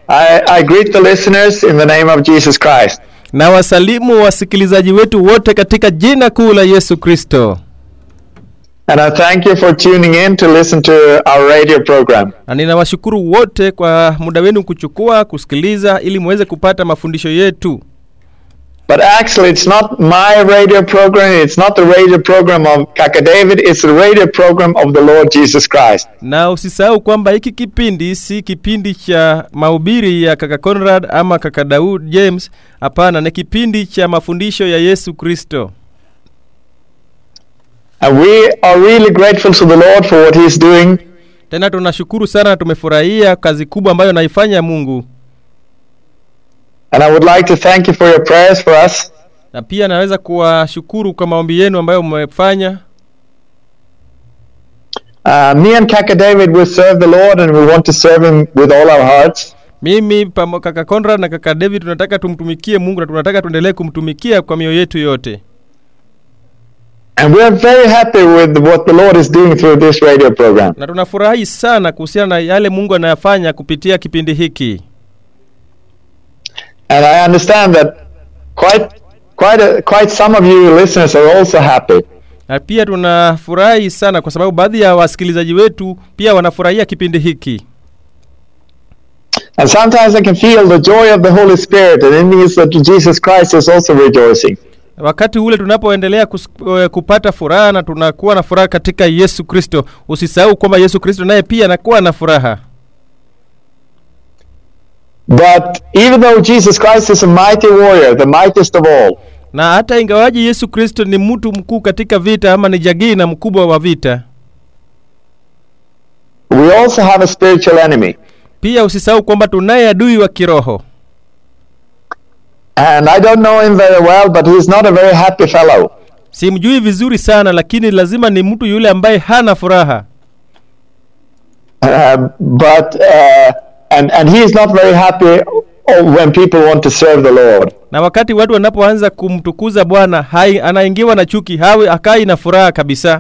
I, I greet the listeners in the name of Jesus Christ. na wasalimu wasikilizaji wetu wote katika jina kuu la Yesu Kristo, And I thank you for tuning in to listen to our radio program. na ninawashukuru wote kwa muda wenu kuchukua kusikiliza ili muweze kupata mafundisho yetu. But actually, it's not my radio program. It's not the radio program of Kaka David. It's the radio program of the Lord Jesus Christ. Na usisahau kwamba hiki kipindi si kipindi cha mahubiri ya kaka Conrad ama kaka Daud James. Hapana, ni kipindi cha mafundisho ya Yesu Kristo. And we are really grateful to the Lord for what He's doing. Tena tunashukuru sana, na tumefurahia kazi kubwa ambayo anaifanya Mungu, And I would like to thank you for your prayers for us. na pia naweza kuwashukuru kwa maombi yenu ambayo mmefanya. Uh, me and Kaka David will serve the Lord and we want to serve Him with all our hearts. Mimi pamo, kaka Conrad na kaka David tunataka tumtumikie Mungu na tunataka tuendelee kumtumikia kwa mioyo yetu yote, And we are very happy with what the Lord is doing through this radio program. na tunafurahi sana kuhusiana na yale Mungu anayafanya kupitia kipindi hiki. And I understand that quite, quite, a, quite some of you listeners are also happy. na pia tunafurahi sana kwa sababu baadhi ya wasikilizaji wetu pia wanafurahia kipindi hiki, And sometimes I can feel the joy of the Holy Spirit, and it means that Jesus Christ is also rejoicing. wakati ule tunapoendelea kus- eh, kupata furaha na tunakuwa na furaha katika Yesu Kristo. Usisahau kwamba Yesu Kristo naye pia anakuwa na furaha. But even though Jesus Christ is a mighty warrior, the mightiest of all, Na hata ingawaji Yesu Kristo ni mtu mkuu katika vita ama ni jagii na mkubwa wa vita, we also have a spiritual enemy. pia usisahau kwamba tunaye adui wa kiroho. And I don't know him very well, but he's not a very happy fellow. Simjui vizuri sana, lakini lazima ni mtu yule ambaye hana furaha. Uh, but uh, and and he is not very happy when people want to serve the Lord. na wakati watu wanapoanza kumtukuza Bwana hai anaingiwa na chuki, hawi akai na furaha kabisa.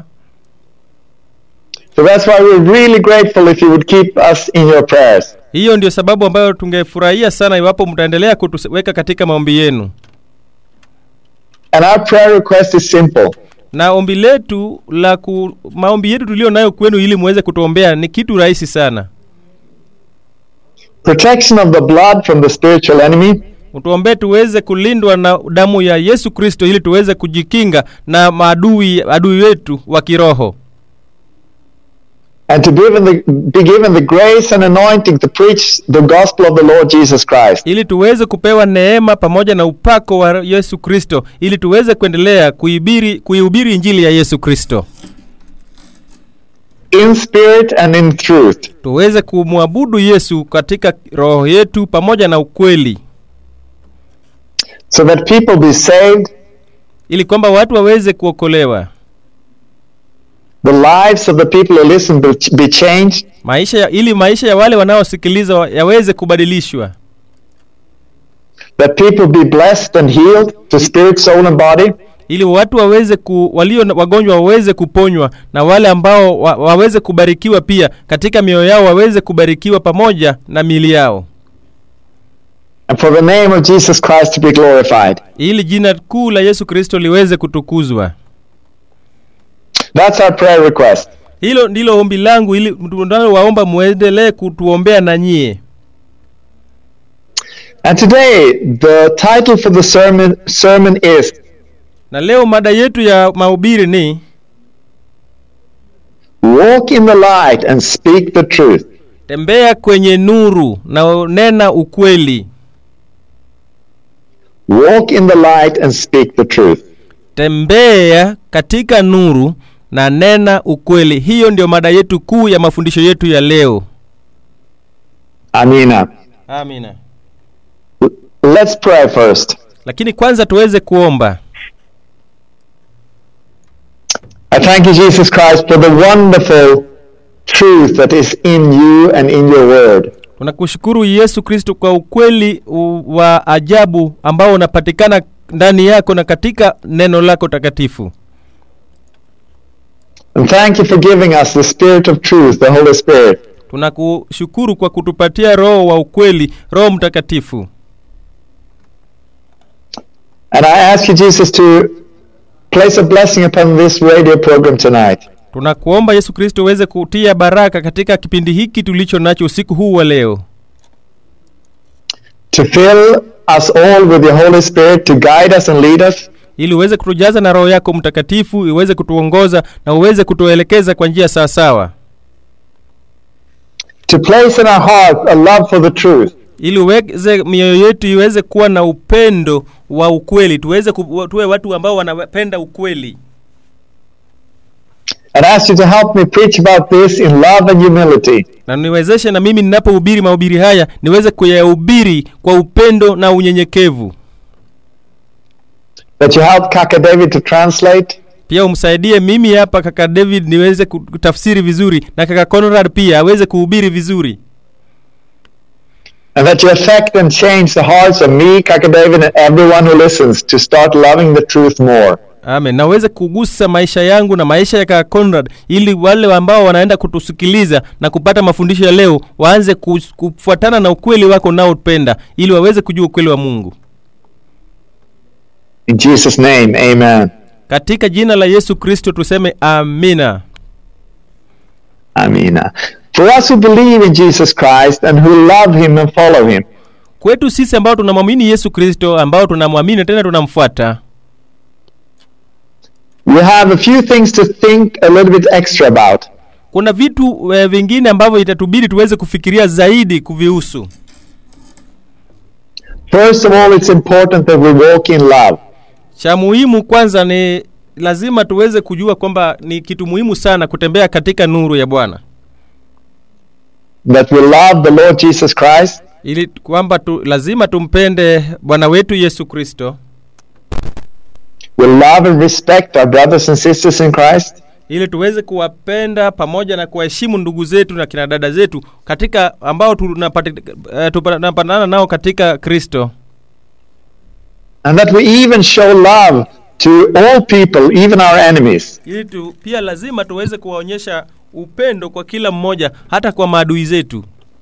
So that's why we're really grateful if you would keep us in your prayers. Hiyo ndio sababu ambayo tungefurahia sana iwapo mtaendelea kutuweka katika maombi yenu, And our prayer request is simple. na ombi letu la ku, maombi yetu tulio nayo kwenu ili muweze kutuombea ni kitu rahisi sana. Protection of the blood from the spiritual enemy, Utuombee tuweze kulindwa na damu ya Yesu Kristo ili tuweze kujikinga na maadui adui wetu wa kiroho, and to be given the, be given the grace and anointing to preach the gospel of the Lord Jesus Christ. ili tuweze kupewa neema pamoja na upako wa Yesu Kristo ili tuweze kuendelea kuihubiri kuihubiri injili ya Yesu Kristo. In spirit and in truth. tuweze kumwabudu Yesu katika roho yetu pamoja na ukweli, So that people be saved, ili kwamba watu waweze kuokolewa, the lives of the people who listen be, be changed, maisha ya, ili maisha ya wale wanaosikiliza wa- yaweze kubadilishwa, that people be blessed and healed to spirit, soul, and body, ili watu waweze ku, walio na- wagonjwa waweze kuponywa na wale ambao wa, waweze kubarikiwa pia katika mioyo yao waweze kubarikiwa pamoja na miili yao, and for the name of Jesus Christ to be glorified. ili jina kuu la Yesu Kristo liweze kutukuzwa. That's our prayer request. Hilo ndilo ombi langu, ili tunalowaomba muendelee kutuombea na nyie. And today, the title for the sermon, sermon is Na leo mada yetu ya mahubiri ni Walk in the light and speak the truth. tembea kwenye nuru na nena ukweli. Walk in the light and speak the truth. Tembea katika nuru na nena ukweli. Hiyo ndio mada yetu kuu ya mafundisho yetu ya leo. Amina. Amina. Let's pray first. Lakini kwanza tuweze kuomba. I thank you, Jesus Christ, for the wonderful truth that is in you and in your word. Tunakushukuru Yesu Kristo kwa ukweli u- wa ajabu ambao unapatikana ndani yako na katika neno lako takatifu. And thank you for giving us the Spirit of truth, the Holy Spirit. tunakushukuru kwa kutupatia roho wa ukweli roho mtakatifu And I ask you, Jesus, to place a blessing upon this radio program tonight. tunakuomba yesu kristo uweze kutia baraka katika kipindi hiki tulicho nacho usiku huu wa leo To fill us all with your Holy Spirit to guide us and lead us. ili uweze kutujaza na roho yako mtakatifu iweze kutuongoza na uweze kutuelekeza kwa njia sawasawa To place in our hearts a love for the truth. ili uweze mioyo yetu iweze kuwa na upendo wa ukweli tuweze ku, tuwe watu ambao wanapenda ukweli And ask you to help me preach about this in love and humility. na niwezeshe na mimi ninapohubiri mahubiri haya niweze kuyahubiri kwa upendo na unyenyekevu That you help Kaka David to translate. pia umsaidie mimi hapa kaka david niweze kutafsiri vizuri na kaka conrad pia aweze kuhubiri vizuri And that you affect and change the hearts of me, Kaka David, and everyone who listens to start loving the truth more. amen na uweze kugusa maisha yangu na maisha ya kaka conrad ili wale ambao wanaenda kutusikiliza na kupata mafundisho ya leo waanze kus- kufuatana na ukweli wako unaopenda ili waweze kujua ukweli wa mungu In Jesus' name, amen. katika jina la yesu kristo tuseme amina Amina. For us who believe in Jesus Christ and who love him and follow him, kwetu sisi ambao tunamwamini yesu kristo ambao tunamwamini tena tunamfuata we have a few things to think a little bit extra about. kuna vitu e, vingine ambavyo itatubidi tuweze kufikiria zaidi kuvihusu First of all, it's important that we walk in love. cha muhimu kwanza ni lazima tuweze kujua kwamba ni kitu muhimu sana kutembea katika nuru ya bwana That we love the Lord Jesus Christ, ili kwamba tu, lazima tumpende bwana wetu yesu kristo we love and respect our brothers and sisters in Christ, ili tuweze kuwapenda pamoja na kuwaheshimu ndugu zetu na kina dada zetu katika ambao tunapati- eh, tunapatana nao katika kristo and that we even show love to all people, even our enemies. ili tu, pia lazima tuweze kuwaonyesha upendo kwa kila mmoja hata kwa maadui zetu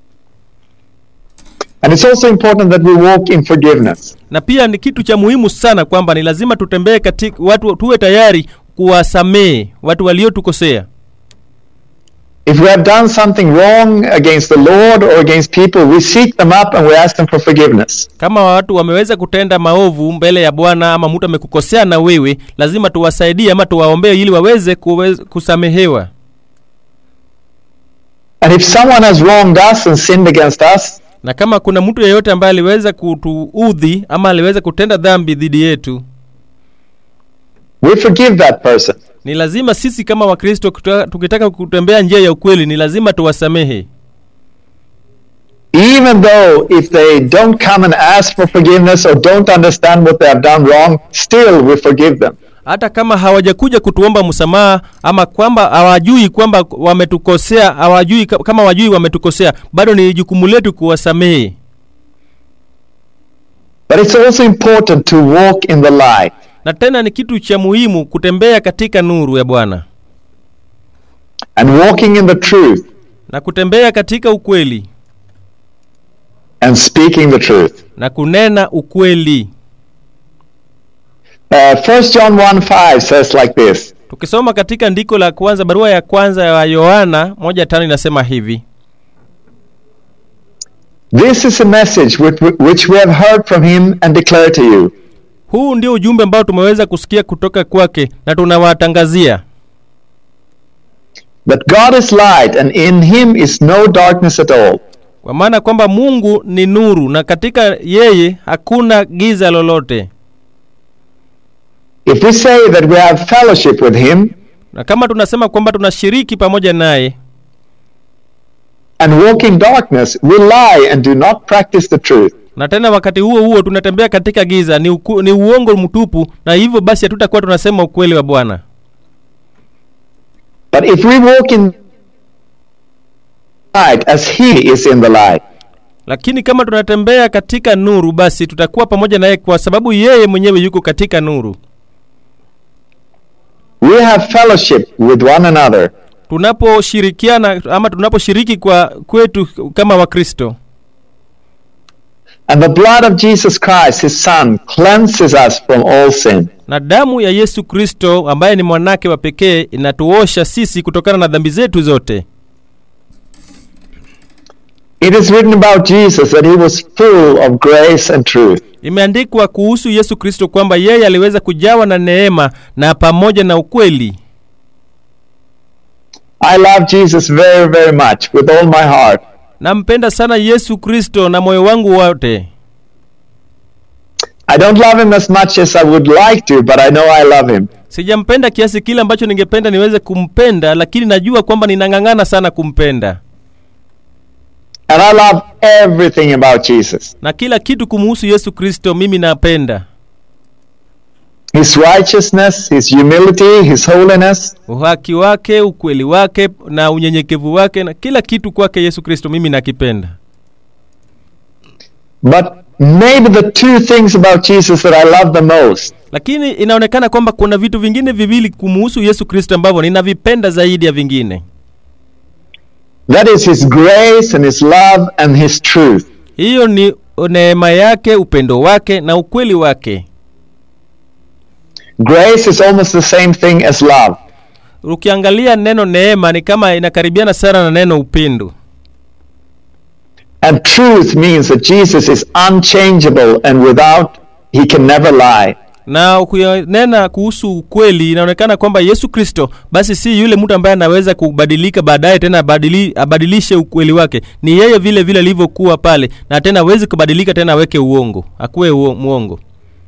And it's also important that we walk in forgiveness. na pia ni kitu cha muhimu sana kwamba ni lazima tutembee katika watu tuwe tayari kuwasamehe watu waliotukosea If we have done something wrong against the Lord or against people, we seek them up and we ask them for forgiveness. kama watu wameweza kutenda maovu mbele ya bwana ama mtu amekukosea na wewe lazima tuwasaidie ama tuwaombee ili waweze kuweze kusamehewa And if someone has wronged us and sinned against us, na kama kuna mtu yeyote ambaye aliweza kutuudhi ama aliweza kutenda dhambi dhidi yetu we forgive that person. ni lazima sisi kama wakristo kuta- tukitaka kutembea njia ya ukweli ni lazima tuwasamehe Even though if they don't come and ask for forgiveness or don't understand what they have done wrong, still we forgive them. hata kama hawajakuja kutuomba msamaha ama kwamba hawajui kwamba wametukosea hawajui ka- kama wajui wametukosea bado ni jukumu letu kuwasamehe But it's also important to walk in the light. na tena ni kitu cha muhimu kutembea katika nuru ya bwana And walking in the truth na kutembea katika ukweli and speaking the truth. na kunena ukweli Uh, 1 John 1 5 says like this tukisoma katika ndiko la kwanza barua ya kwanza ya yohana moja tano inasema hivi This is a message which, which we have heard from him and declare to you huu ndio ujumbe ambao tumeweza kusikia kutoka kwake na tunawatangazia that God is light and in him is no darkness at all. kwa maana kwamba mungu ni nuru na katika yeye hakuna giza lolote If we say that we have fellowship with him na kama tunasema kwamba tunashiriki pamoja naye and walk in darkness, we lie and do not practice the truth. na tena wakati huo huo tunatembea katika giza ni, uku, ni uongo mtupu na hivyo basi hatutakuwa tunasema ukweli wa bwana But if we walk in light as he is in the light, lakini kama tunatembea katika nuru basi tutakuwa pamoja naye kwa sababu yeye mwenyewe yuko katika nuru we have fellowship with one another. tunaposhirikiana ama tunaposhiriki kwa kwetu kama wakristo And the blood of Jesus Christ, his son, cleanses us from all sin. na damu ya yesu kristo ambaye ni mwanake wa pekee inatuosha sisi kutokana na dhambi zetu zote It is written about Jesus that he was full of grace and truth. imeandikwa kuhusu yesu kristo kwamba yeye aliweza kujawa na neema na pamoja na ukweli I love Jesus very, very much with all my heart. nampenda sana yesu kristo na moyo wangu wote I don't love him as much as I would like to, but I know I love him. sijampenda kiasi kile ambacho ningependa niweze kumpenda lakini najua kwamba ninang'ang'ana sana kumpenda And I love everything about Jesus. na kila kitu kumuhusu yesu kristo mimi napenda His righteousness, his humility, his holiness. uhaki wake ukweli wake na unyenyekevu wake na kila kitu kwake yesu kristo mimi nakipenda But maybe the two things about Jesus that I love the most lakini inaonekana kwamba kuna vitu vingine viwili kumuhusu yesu kristo ambavyo ninavipenda zaidi ya vingine that is his grace and his love and his truth. hiyo ni neema yake upendo wake na ukweli wake Grace is almost the same thing as love. ukiangalia neno neema ni kama inakaribiana sana na neno upendo And truth means that Jesus is unchangeable and without, he can never lie. na ukinena kuhusu ukweli inaonekana kwamba yesu kristo basi si yule mtu ambaye anaweza kubadilika baadaye tena abadili, abadilishe ukweli wake ni yeye vile vile alivyokuwa pale na tena awezi kubadilika tena aweke uongo akuwe uo, mwongo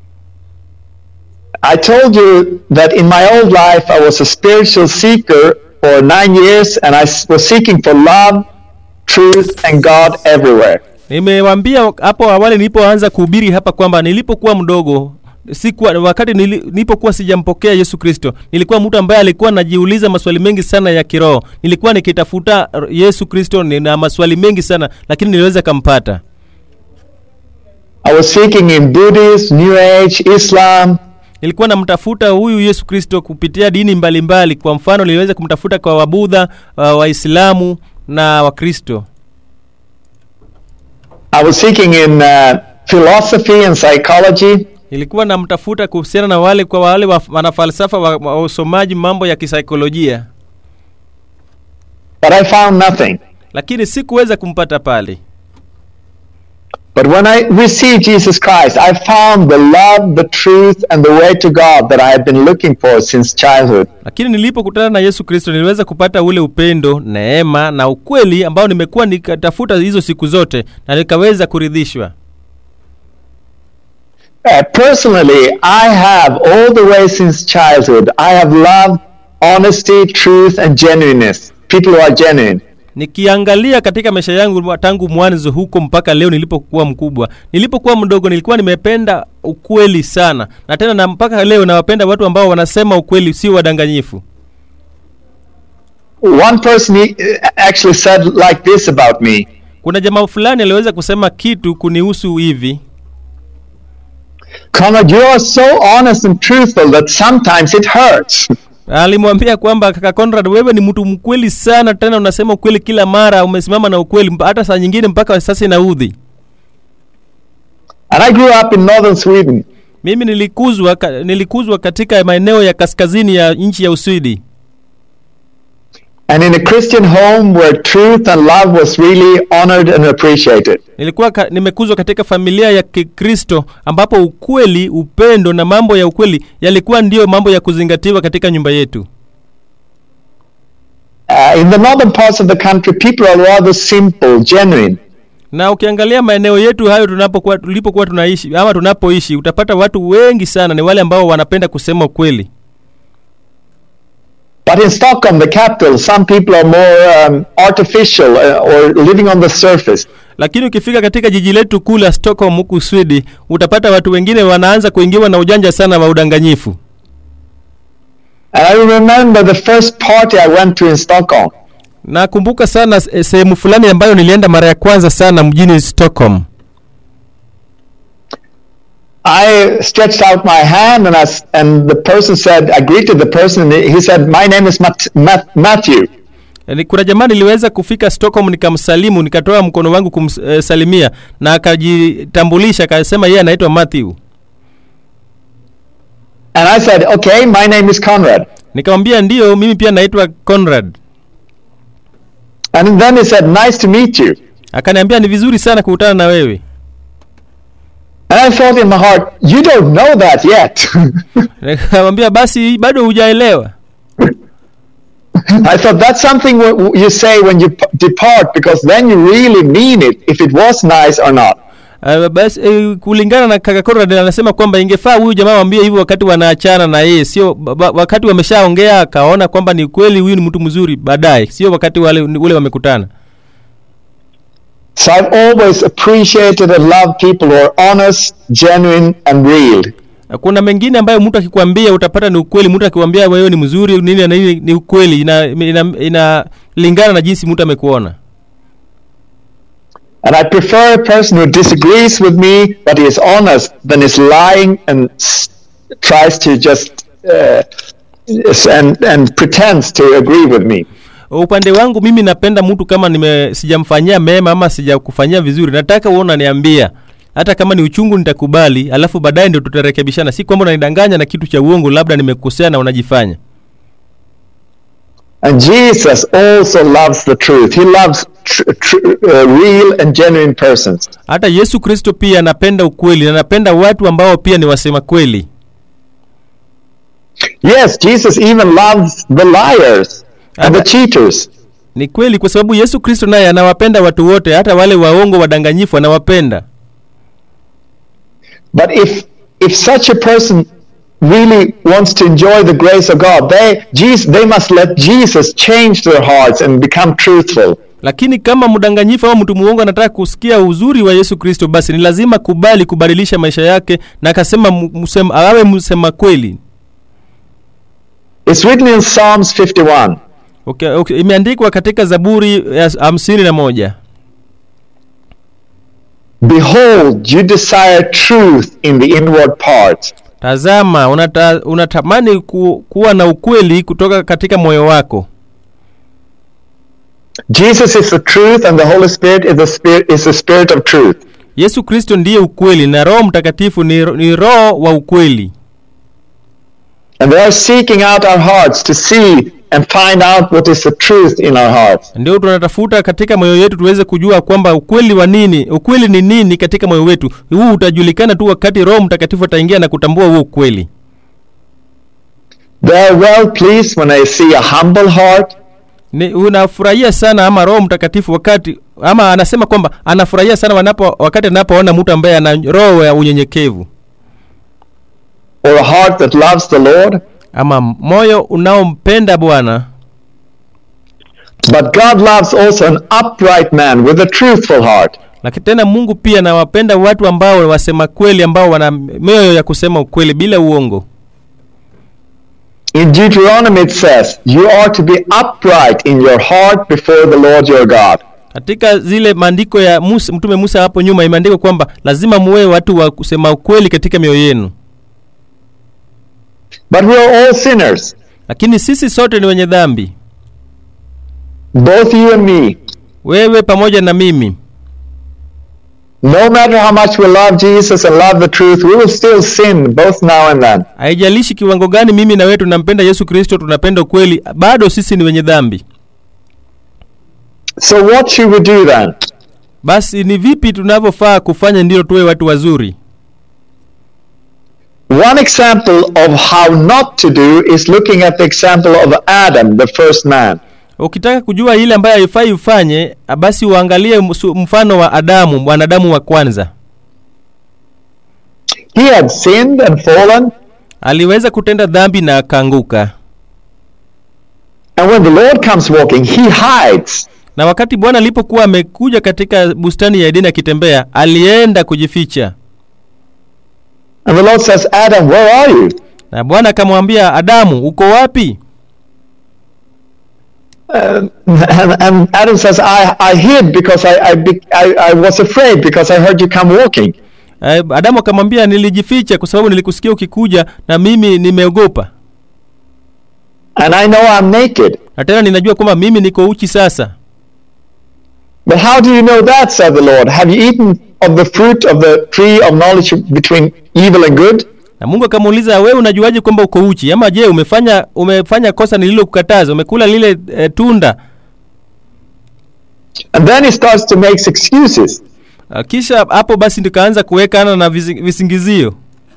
I told you that in my old life I was a spiritual seeker for nine years and I s- was seeking for love, truth, and God everywhere. nimewambia hapo awali nilipoanza kuhubiri hapa kwamba nilipokuwa mdogo sikuwa wakati nili, nilipokuwa sijampokea yesu kristo nilikuwa mtu ambaye alikuwa najiuliza maswali mengi sana ya kiroho nilikuwa nikitafuta yesu kristo na maswali mengi sana lakini niliweza kampata I was seeking in Buddhism, New Age, Islam, nilikuwa namtafuta huyu yesu kristo kupitia dini mbalimbali mbali. kwa mfano niliweza kumtafuta kwa wabudha uh, waislamu na wakristo I was seeking in uh, philosophy and psychology. nilikuwa namtafuta kuhusiana na wale kwa wale wa- wanafalsafa wa- wa- wasomaji mambo ya kisaikolojia But I found nothing. lakini sikuweza kumpata pale But when I received Jesus Christ, I found the love, the truth, and the way to God that I had been looking for since childhood. lakini nilipokutana na yesu kristo niliweza kupata ule upendo neema na ukweli ambao nimekuwa nikatafuta hizo siku zote na nikaweza kuridhishwa Uh, personally, I have all the way since childhood, I have loved honesty, truth, and genuineness. People who are genuine. nikiangalia katika maisha yangu mwa- tangu mwanzo huko mpaka leo nilipokuwa mkubwa nilipokuwa mdogo nilikuwa nimependa ukweli sana na tena na mpaka leo nawapenda watu ambao wanasema ukweli si wadanganyifu One person he, uh, actually said like this about me kuna jamaa fulani aliweza kusema kitu kunihusu hivi Conrad, you are so honest and truthful that sometimes it hurts. alimwambia kwamba kaka Conrad, wewe ni mtu mkweli sana, tena unasema ukweli kila mara, umesimama na ukweli mpa- hata saa nyingine mpaka sasa inaudhi. And I grew up in northern Sweden. Mimi nilikuzwa ka, nilikuzwa katika maeneo ya kaskazini ya nchi ya Uswidi, And in a Christian home where truth and love was really honored and appreciated. nilikuwa ka, nimekuzwa katika familia ya Kikristo ambapo ukweli, upendo na mambo ya ukweli yalikuwa ndiyo mambo ya kuzingatiwa katika nyumba yetu. Uh, in the northern parts of the country, people are rather simple, genuine. na ukiangalia maeneo yetu hayo tunapokuwa tulipokuwa tunaishi ama tunapoishi utapata watu wengi sana ni wale ambao wanapenda kusema ukweli But in Stockholm, the capital, some people are more um, artificial uh, or living on the surface. lakini ukifika katika jiji letu kuu la stockholm huku swidi utapata watu wengine wanaanza kuingiwa na ujanja sana wa udanganyifu And I remember the first party I went to in Stockholm. nakumbuka sana eh, sehemu fulani ambayo nilienda mara ya kwanza sana mjini stockholm I stretched out my hand and, I s and the person said, I greeted the person and he said, My name is Mat- Mat- Matthew. Ni- kuna jamaa niliweza kufika Stockholm nikamsalimu nikatoa mkono wangu kumsalimia na akajitambulisha akasema yeye anaitwa Matthew. And I said, okay, my name is Conrad. Nikamwambia ndio, mimi pia naitwa Conrad. And then he said, nice to meet you. Akaniambia ni vizuri sana kukutana na wewe. And I thought in my heart, you don't know that yet. Nikamwambia basi bado hujaelewa. I thought that's something w- w- you say when you p- depart because then you really mean it if it was nice or not. Uh, basi uh, kulingana na kaka Conrad anasema kwamba ingefaa huyu jamaa waambie hivyo wakati wanaachana na yeye, sio ba- ba- wakati wameshaongea akaona kwamba ni kweli huyu ni mtu mzuri baadaye, sio wakati wale ule wamekutana. So I've always appreciated and loved people who are honest, genuine, and real. kuna mengine ambayo mtu akikwambia utapata ni ukweli mtu akikwambia wewe ni mzuri nini na nini ni ukweli inalingana ina, inalingana na jinsi mtu amekuona And I prefer a person who disagrees with me but is honest than is lying and s- tries to just uh, s- and and pretends to agree with me. upande wangu mimi napenda mtu kama nime sijamfanyia mema ama sijakufanyia vizuri nataka uona niambia hata kama ni uchungu nitakubali alafu baadaye ndio tutarekebishana si kwamba unanidanganya na kitu cha uongo labda nimekosea na unajifanya And Jesus also loves the truth. He loves tr- tr- uh, real and genuine persons. hata yesu kristo pia anapenda ukweli na anapenda watu ambao pia ni wasema kweli Yes, Jesus even loves the liars and the Ama- cheaters. ni kweli kwa sababu yesu kristo naye anawapenda watu wote hata wale waongo wadanganyifu anawapenda But if if such a person really wants to enjoy the grace of God, they Jesus, they must let Jesus change their hearts and become truthful. lakini kama mdanganyifu au mtu muongo anataka kusikia uzuri wa yesu kristo basi ni lazima kubali kubadilisha maisha yake na akasema mu- msema, awe msema kweli It's written in Psalms 51. okay, okay. imeandikwa katika zaburi ya hamsini na moja Behold, you desire truth in the inward parts. tazama unata, unatamani ku, kuwa na ukweli kutoka katika moyo wako Jesus is the truth, and the Holy Spirit is the spirit is the spirit of truth. yesu kristo ndiye ukweli na roho mtakatifu ni, ni roho wa ukweli And they are seeking out our hearts to see and find out what is the truth in our hearts. ndio tunatafuta katika moyo yetu tuweze kujua kwamba ukweli wa nini ukweli ni nini katika moyo wetu huu utajulikana tu wakati roho mtakatifu ataingia na kutambua huo ukweli They are well pleased when they see a humble heart, ni unafurahia sana ama roho mtakatifu wakati ama anasema kwamba anafurahia sana wanapo wakati anapoona mtu ambaye ana roho ya unyenyekevu or a heart that loves the Lord. ama moyo unaompenda bwana But God loves also an upright man with a truthful heart. lakini tena mungu pia anawapenda watu ambao wasema kweli ambao wana mioyo ya kusema ukweli bila uongo In Deuteronomy it says, You are to be upright in your heart before the Lord your God. katika zile maandiko ya Musa, mtume musa hapo nyuma imeandikwa kwamba lazima muwe watu wa kusema ukweli katika mioyo yenu But we are all sinners, lakini sisi sote ni wenye dhambi both you and me. wewe pamoja na mimi No matter how much we love Jesus and love the truth, we will still sin both now and then. haijalishi kiwango gani mimi na wewe tunampenda yesu kristo tunapenda ukweli bado sisi ni wenye dhambi So what should we do then? basi ni vipi tunavyofaa kufanya ndilo tuwe watu wazuri One example of how not to do is looking at the example of Adam, the first man. ukitaka kujua ile ambayo haifai ufanye basi uangalie msu- mfano wa adamu mwanadamu wa kwanza He had sinned and fallen, aliweza kutenda dhambi na akaanguka and when the Lord comes walking, he hides. na wakati bwana alipokuwa amekuja katika bustani ya edeni akitembea alienda kujificha And the Lord says, Adam, where are you? na bwana akamwambia adamu uko wapi Um, and, and Adam says, I, I hid because I, I, be, I, I was afraid because I heard you come walking. Eh, adamu akamwambia nilijificha kwa sababu nilikusikia ukikuja na mimi nimeogopa and I know I'm naked. na tena ninajua kwamba mimi niko uchi sasa But how do you know that, said the Lord? Have you eaten of the fruit of the tree of knowledge between evil and good? na mungu akamuuliza wewe unajuaje kwamba uko uchi ama je umefanya umefanya kosa nililokukataza umekula lile e, tunda And then he starts to make excuses. Ah, kisha hapo basi ndikaanza kuwekana na visi- visingizio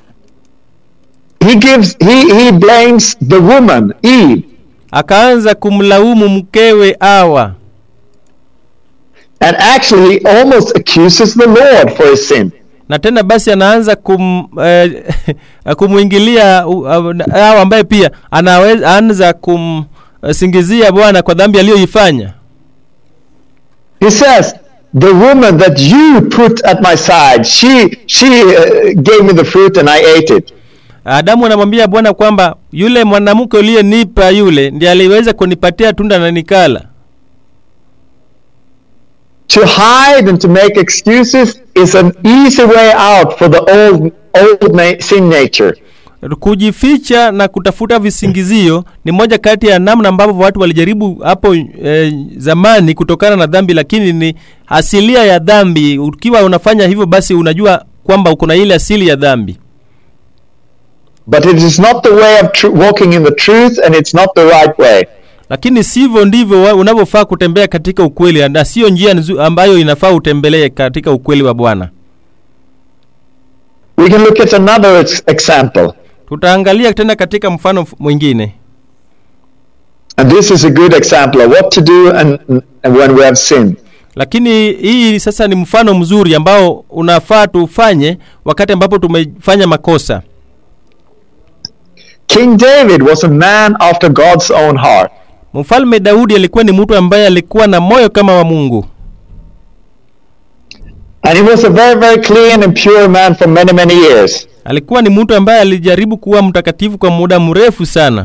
He gives he he blames the woman, Eve, akaanza kumlaumu mkewe awa and actually he almost accuses the Lord for his sin. na tena basi anaanza kum eh, kumwingilia uh, uh, awa ambaye pia anaweza anza kumsingizia bwana kwa dhambi aliyoifanya He says, "The woman that you put at my side, she she uh, gave me the fruit and I ate it." adamu anamwambia bwana kwamba yule mwanamke uliyenipa yule ndiye aliweza kunipatia tunda na nikala To hide and to make excuses is an easy way out for the old old na- sin nature. kujificha na kutafuta visingizio ni moja kati ya namna ambavyo watu walijaribu hapo eh, zamani kutokana na dhambi lakini ni asilia ya dhambi ukiwa unafanya hivyo basi unajua kwamba uko na ile asili ya dhambi But it is not the way of tr- walking in the truth, and it's not the right way. lakini sivyo ndivyo wa- unavyofaa kutembea katika ukweli na sio njia nzu- ambayo inafaa utembelee katika ukweli wa bwana We can look at another ex- example, tutaangalia tena katika mfano f- mwingine and this is a good example of what to do and, and when we have sinned. lakini hii sasa ni mfano mzuri ambao unafaa tufanye wakati ambapo tumefanya makosa King David was a man after God's own heart. mfalme daudi alikuwa ni mtu ambaye alikuwa na moyo kama wa mungu And he was a very, very clean and pure man for many, many years. alikuwa ni mtu ambaye alijaribu kuwa mtakatifu kwa muda mrefu sana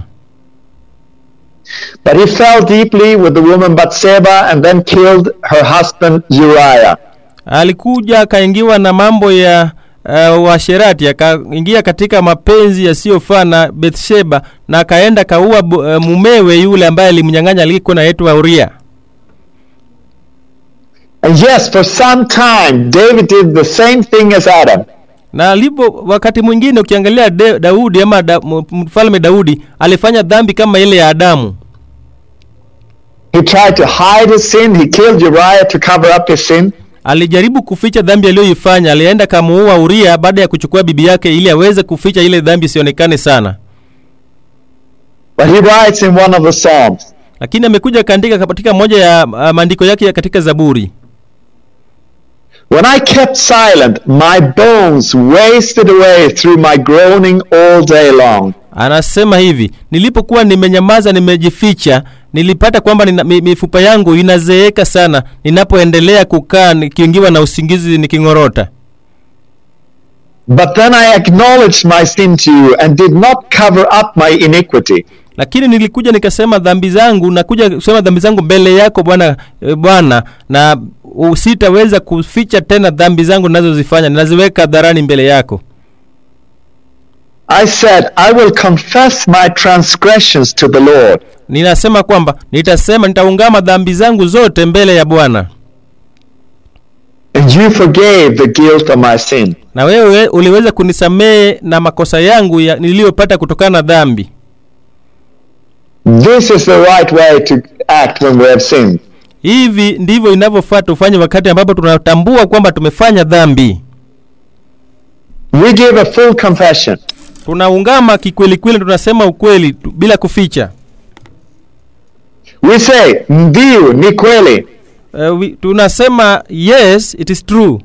But he fell deeply with the woman Bathsheba and then killed her husband Uriah. alikuja akaingiwa na mambo ya uh, washerati akaingia katika mapenzi yasiyofaa na bethsheba na akaenda kaua uh, mumewe yule ambaye alimnyang'anya aliyekuwa naitwa uria And yes, for some time, David did the same thing as Adam. na alipo wakati mwingine ukiangalia de, daudi ama da, m- mfalme daudi alifanya dhambi kama ile ya adamu He tried to hide his sin. He killed Uriah to cover up his sin. alijaribu kuficha dhambi aliyoifanya alienda kamuua uria baada ya kuchukua bibi yake ili aweze kuficha ile dhambi isionekane sana But he writes in one of the Psalms, lakini amekuja akaandika katika moja ya uh, maandiko yake ya katika zaburi When I kept silent, my bones wasted away through my groaning all day long. anasema hivi nilipokuwa nimenyamaza nimejificha nilipata kwamba nina, mi- mifupa yangu inazeeka sana ninapoendelea kukaa nikiingiwa na usingizi niking'orota But then I acknowledged my sin to you and did not cover up my iniquity. lakini nilikuja nikasema dhambi zangu nakuja kusema dhambi zangu mbele yako bwana e, bwana na u- sitaweza kuficha tena dhambi zangu ninazozifanya ninaziweka hadharani mbele yako I said, I will confess my transgressions to the Lord, ninasema kwamba nitasema nitaungama dhambi zangu zote mbele ya bwana and you forgave the guilt of my sin. na wewe uliweza kunisamehe na makosa yangu ya, niliyopata kutokana na dhambi This is the right way to act when we have sinned. hivi ndivyo inavyofaa tufanye wakati ambapo tunatambua kwamba tumefanya dhambi We give a full confession. tunaungama kikwelikweli tunasema ukweli tu, bila kuficha We say, Ndiyo, ni kweli. uh, we, tunasema yes it is true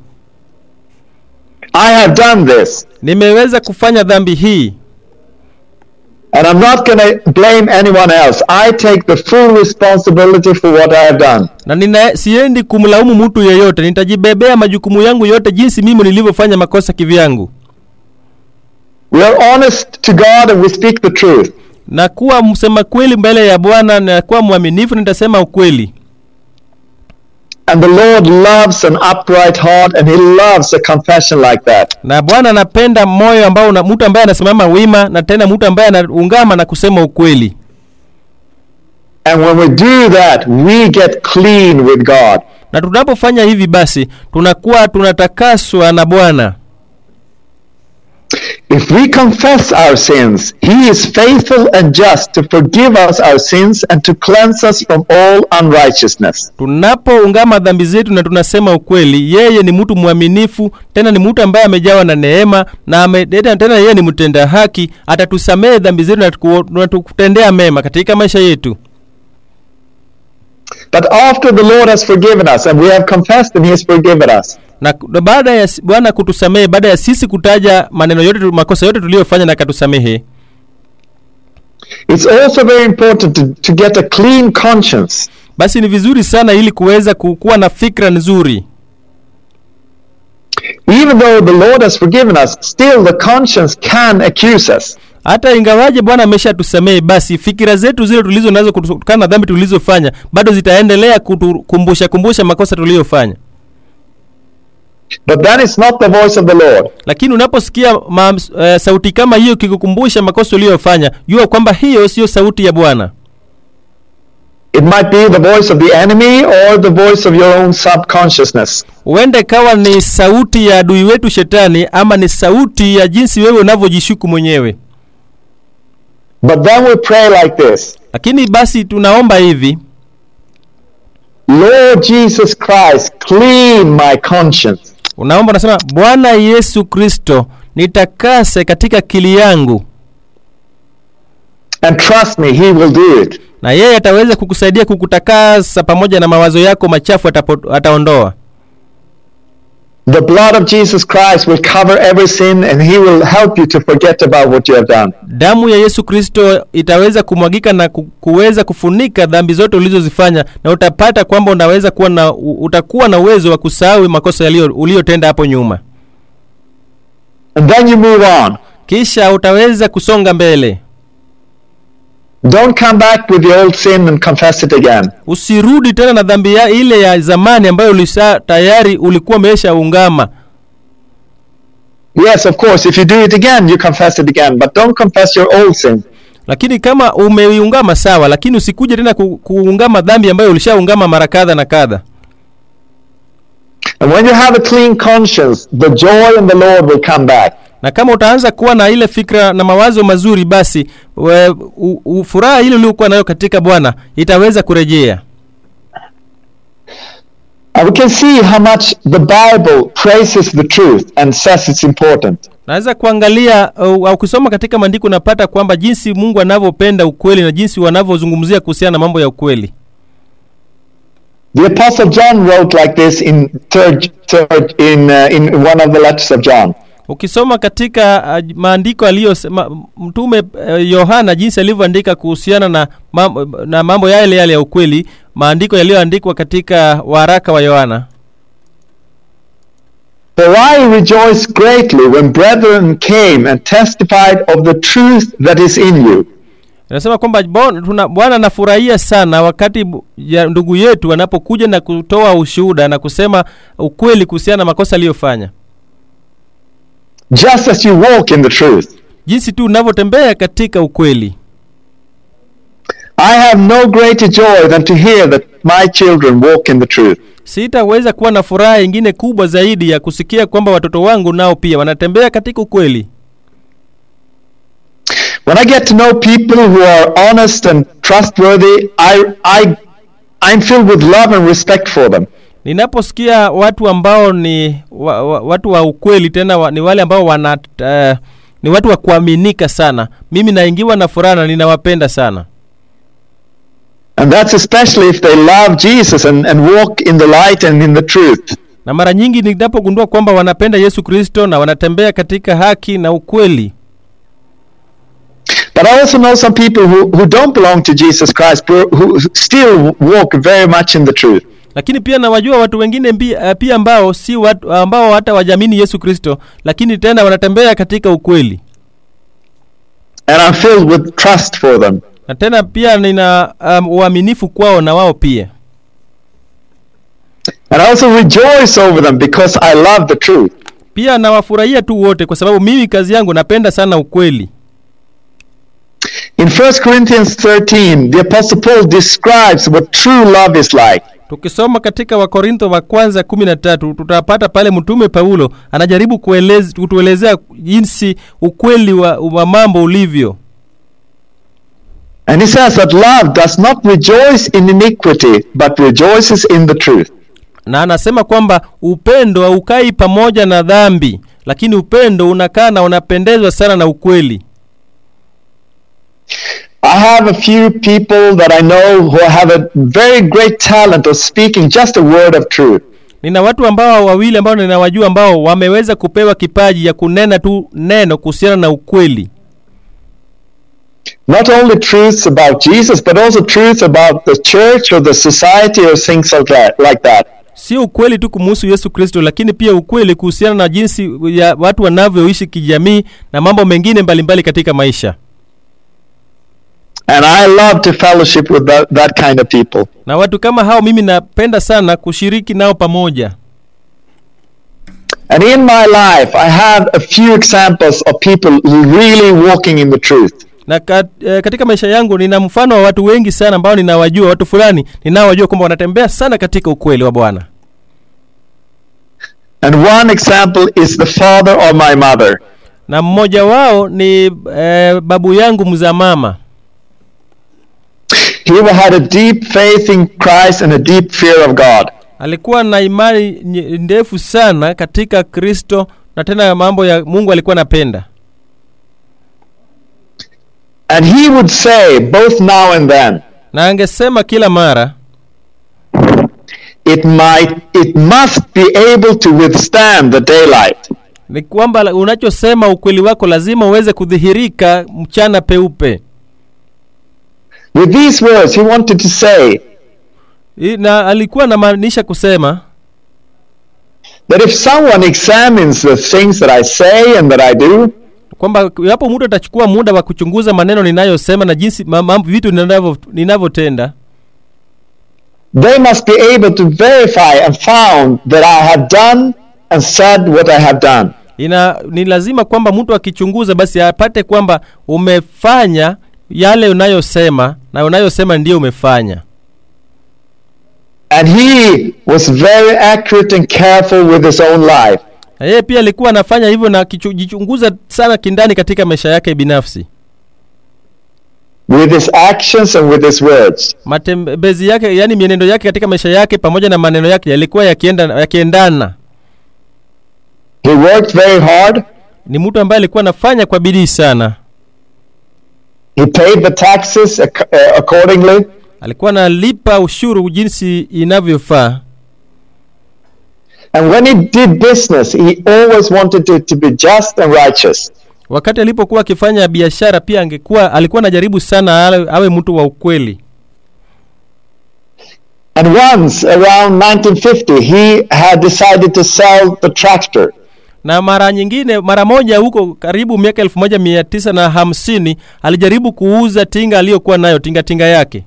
I have done this. nimeweza kufanya dhambi hii And I'm not going to blame anyone else. I take the full responsibility for what I have done. na nina, siendi kumlaumu mtu yeyote nitajibebea majukumu yangu yote jinsi mimi nilivyofanya makosa kivyangu We are honest to God and we speak the truth. na kuwa msema kweli mbele ya bwana na kuwa mwaminifu nitasema ukweli And the Lord loves an upright heart and He loves a confession like that. na bwana anapenda moyo ambao una, mtu ambaye anasimama wima na tena mtu ambaye anaungama na kusema ukweli And when we do that, we get clean with God. na tunapofanya hivi basi tunakuwa tunatakaswa na bwana If we confess our sins, He is faithful and just to forgive us our sins and to cleanse us from all unrighteousness. tunapoungama dhambi zetu na tunasema ukweli yeye ni mtu mwaminifu tena ni mtu ambaye amejawa na neema na ame, tena tena yeye ni mtenda haki atatusamehe dhambi zetu na tuku- na tukutendea mema katika maisha yetu But after the Lord has forgiven us and we have confessed and He has forgiven us, na na baada ya si- bwana kutusamehe baada ya sisi kutaja maneno yote tu- makosa yote tuliyofanya na akatusamehe it's also very important to, to get a clean conscience. basi ni vizuri sana ili kuweza ku- kuwa na fikra nzuri Even though the Lord has forgiven us, still the conscience can accuse us. hata ingawaje bwana ameshatusamehe basi fikira zetu zile tulizo nazo kutokana na dhambi tulizofanya bado zitaendelea kutukumbusha kumbusha makosa tuliyofanya But that is not the voice of the Lord. lakini unaposikia ma, uh, sauti kama hiyo kikukumbusha makosa uliyofanya jua kwamba hiyo siyo sauti ya bwana It might be the voice of the enemy or the voice of your own subconsciousness. huenda ikawa ni sauti ya adui wetu shetani ama ni sauti ya jinsi wewe unavyojishuku mwenyewe But then we pray like this lakini basi tunaomba hivi Lord Jesus Christ, clean my conscience. unaomba unasema bwana yesu kristo nitakase katika akili yangu And trust me, He will do it. na yeye ataweza kukusaidia kukutakasa pamoja na mawazo yako machafu atapo, ataondoa The blood of Jesus Christ will cover every sin and He will help you to forget about what you have done. damu ya yesu kristo itaweza kumwagika na ku- kuweza kufunika dhambi zote ulizozifanya na utapata kwamba unaweza kuwa na u- utakuwa na uwezo wa kusahau makosa yaliyo uliyotenda hapo nyuma And then you move on. kisha utaweza kusonga mbele Don't come back with the old sin and confess it again. usirudi tena na dhambi ya ile ya zamani ambayo ulisa tayari ulikuwa umeshaungama Yes, of course, if you do it again, you confess it again, but don't confess your old sin. lakini kama umeiungama sawa lakini usikuje tena ku, kuungama dhambi ambayo ulishaungama mara kadha na kadha And when you have a clean conscience, the joy in the Lord will come back. na kama utaanza kuwa na ile fikra na mawazo mazuri basi we, u, u, furaha ile uliokuwa nayo katika bwana itaweza kurejea And we can see how much the Bible praises the truth and says it's important. naweza kuangalia au au kusoma katika maandiko unapata kwamba jinsi mungu anavyopenda ukweli na jinsi wanavyozungumzia kuhusiana na mambo ya ukweli The Apostle John wrote like this in third, third in uh, in one of the letters of John. ukisoma katika uh, maandiko aliyo ma, mtume uh, yohana jinsi alivyoandika kuhusiana na, mam, na mambo yale yale ya ukweli maandiko yaliyoandikwa katika waraka wa yohana For I rejoiced greatly when brethren came and testified of the truth that is in you. Anasema kwamba bon- tuna- Bwana anafurahia sana wakati bu- ya ndugu yetu wanapokuja na kutoa ushuhuda na kusema ukweli kuhusiana na makosa aliyofanya, Just as you walk in the truth. jinsi tu unavyotembea katika ukweli. I have no greater joy than to hear that my children walk in the truth. Sitaweza kuwa na furaha ingine kubwa zaidi ya kusikia kwamba watoto wangu nao pia wanatembea katika ukweli. When I get to know people who are honest and trustworthy, I, I, I'm filled with love and respect for them. Ninaposikia watu ambao ni wa, wa, watu wa ukweli tena wa, ni wale ambao wana uh, ni watu wa kuaminika sana, mimi naingiwa na furaha na ninawapenda sana. And that's especially if they love Jesus and, and walk in the light and in the truth. na mara nyingi ninapogundua kwamba wanapenda Yesu Kristo na wanatembea katika haki na ukweli. But I also know some people who, who don't belong to Jesus Christ, but who still walk very much in the truth. Lakini pia nawajua watu wengine mbi, uh, pia ambao si watu ambao hata wajamini Yesu Kristo, lakini tena wanatembea katika ukweli. And I'm filled with trust for them. Na tena pia nina um, uaminifu kwao na wao pia. And I also rejoice over them because I love the truth. Pia nawafurahia tu wote kwa sababu mimi kazi yangu napenda sana ukweli. In 1 Corinthians 13, the Apostle Paul describes what true love is like. tukisoma katika wakorintho wa kwanza kumi na tatu tutapata pale mtume paulo anajaribu kuelez, kutuelezea jinsi ukweli wa, wa mambo ulivyo And he says that love does not rejoice in iniquity, but rejoices in the truth. na anasema kwamba upendo haukai pamoja na dhambi lakini upendo unakaa na unapendezwa sana na ukweli I have a few people that I know who have a very great talent of speaking just a word of truth. nina watu ambao wawili ambao ninawajua ambao wameweza kupewa kipaji ya kunena tu neno kuhusiana na ukweli Not only truths about Jesus, but also truths about the church or the society or things like that. Like that. sio ukweli tu kumuhusu yesu kristo lakini pia ukweli kuhusiana na jinsi ya watu wanavyoishi kijamii na mambo mengine mbalimbali mbali katika maisha And I love to fellowship with that, that kind of people. na watu kama hao mimi napenda sana kushiriki nao pamoja And in my life, I have a few examples of people really walking in the truth. na kat, eh, katika maisha yangu nina mfano wa watu wengi sana ambao ninawajua watu fulani ninaowajua kwamba wanatembea sana katika ukweli wa bwana And one example is the father of my mother. na mmoja wao ni eh, babu yangu mzaa mama He had a deep faith in Christ and a deep fear of God. alikuwa na imani nye- ndefu sana katika kristo na tena mambo ya mungu alikuwa anapenda And he would say, both now and then, na angesema kila mara it might, it must be able to withstand the daylight. ni kwamba la- unachosema ukweli wako lazima uweze kudhihirika mchana peupe With these words, he wanted to say I- na alikuwa anamaanisha kusema that if someone examines the things that I say and that I do, kwamba iwapo mtu atachukua muda wa kuchunguza maneno ninayosema na jinsi ma- mambo vitu ninavyo- ninavyotenda they must be able to verify and found that I have done and said what I have done. ina ni lazima kwamba mtu akichunguza basi apate kwamba umefanya yale unayosema na unayosema ndiyo umefanya And he was very accurate and careful with his own life. na yeye pia alikuwa anafanya hivyo na akijichunguza sana kindani katika maisha yake binafsi with his actions and with his words. matembezi yake yani mienendo yake katika maisha yake pamoja na maneno yake yalikuwa yakienda yakiendana He worked very hard. ni mtu ambaye alikuwa anafanya kwa bidii sana He paid the taxes ac- uh, accordingly. alikuwa analipa ushuru jinsi inavyofaa And when he did business, he always wanted it to be just and righteous. wakati alipokuwa akifanya biashara pia angekuwa alikuwa anajaribu sana awe, awe mtu wa ukweli And once around 1950, he had decided to sell the tractor. na mara nyingine mara moja huko karibu miaka elfu moja mia tisa na hamsini alijaribu kuuza tinga aliyokuwa nayo tinga tinga yake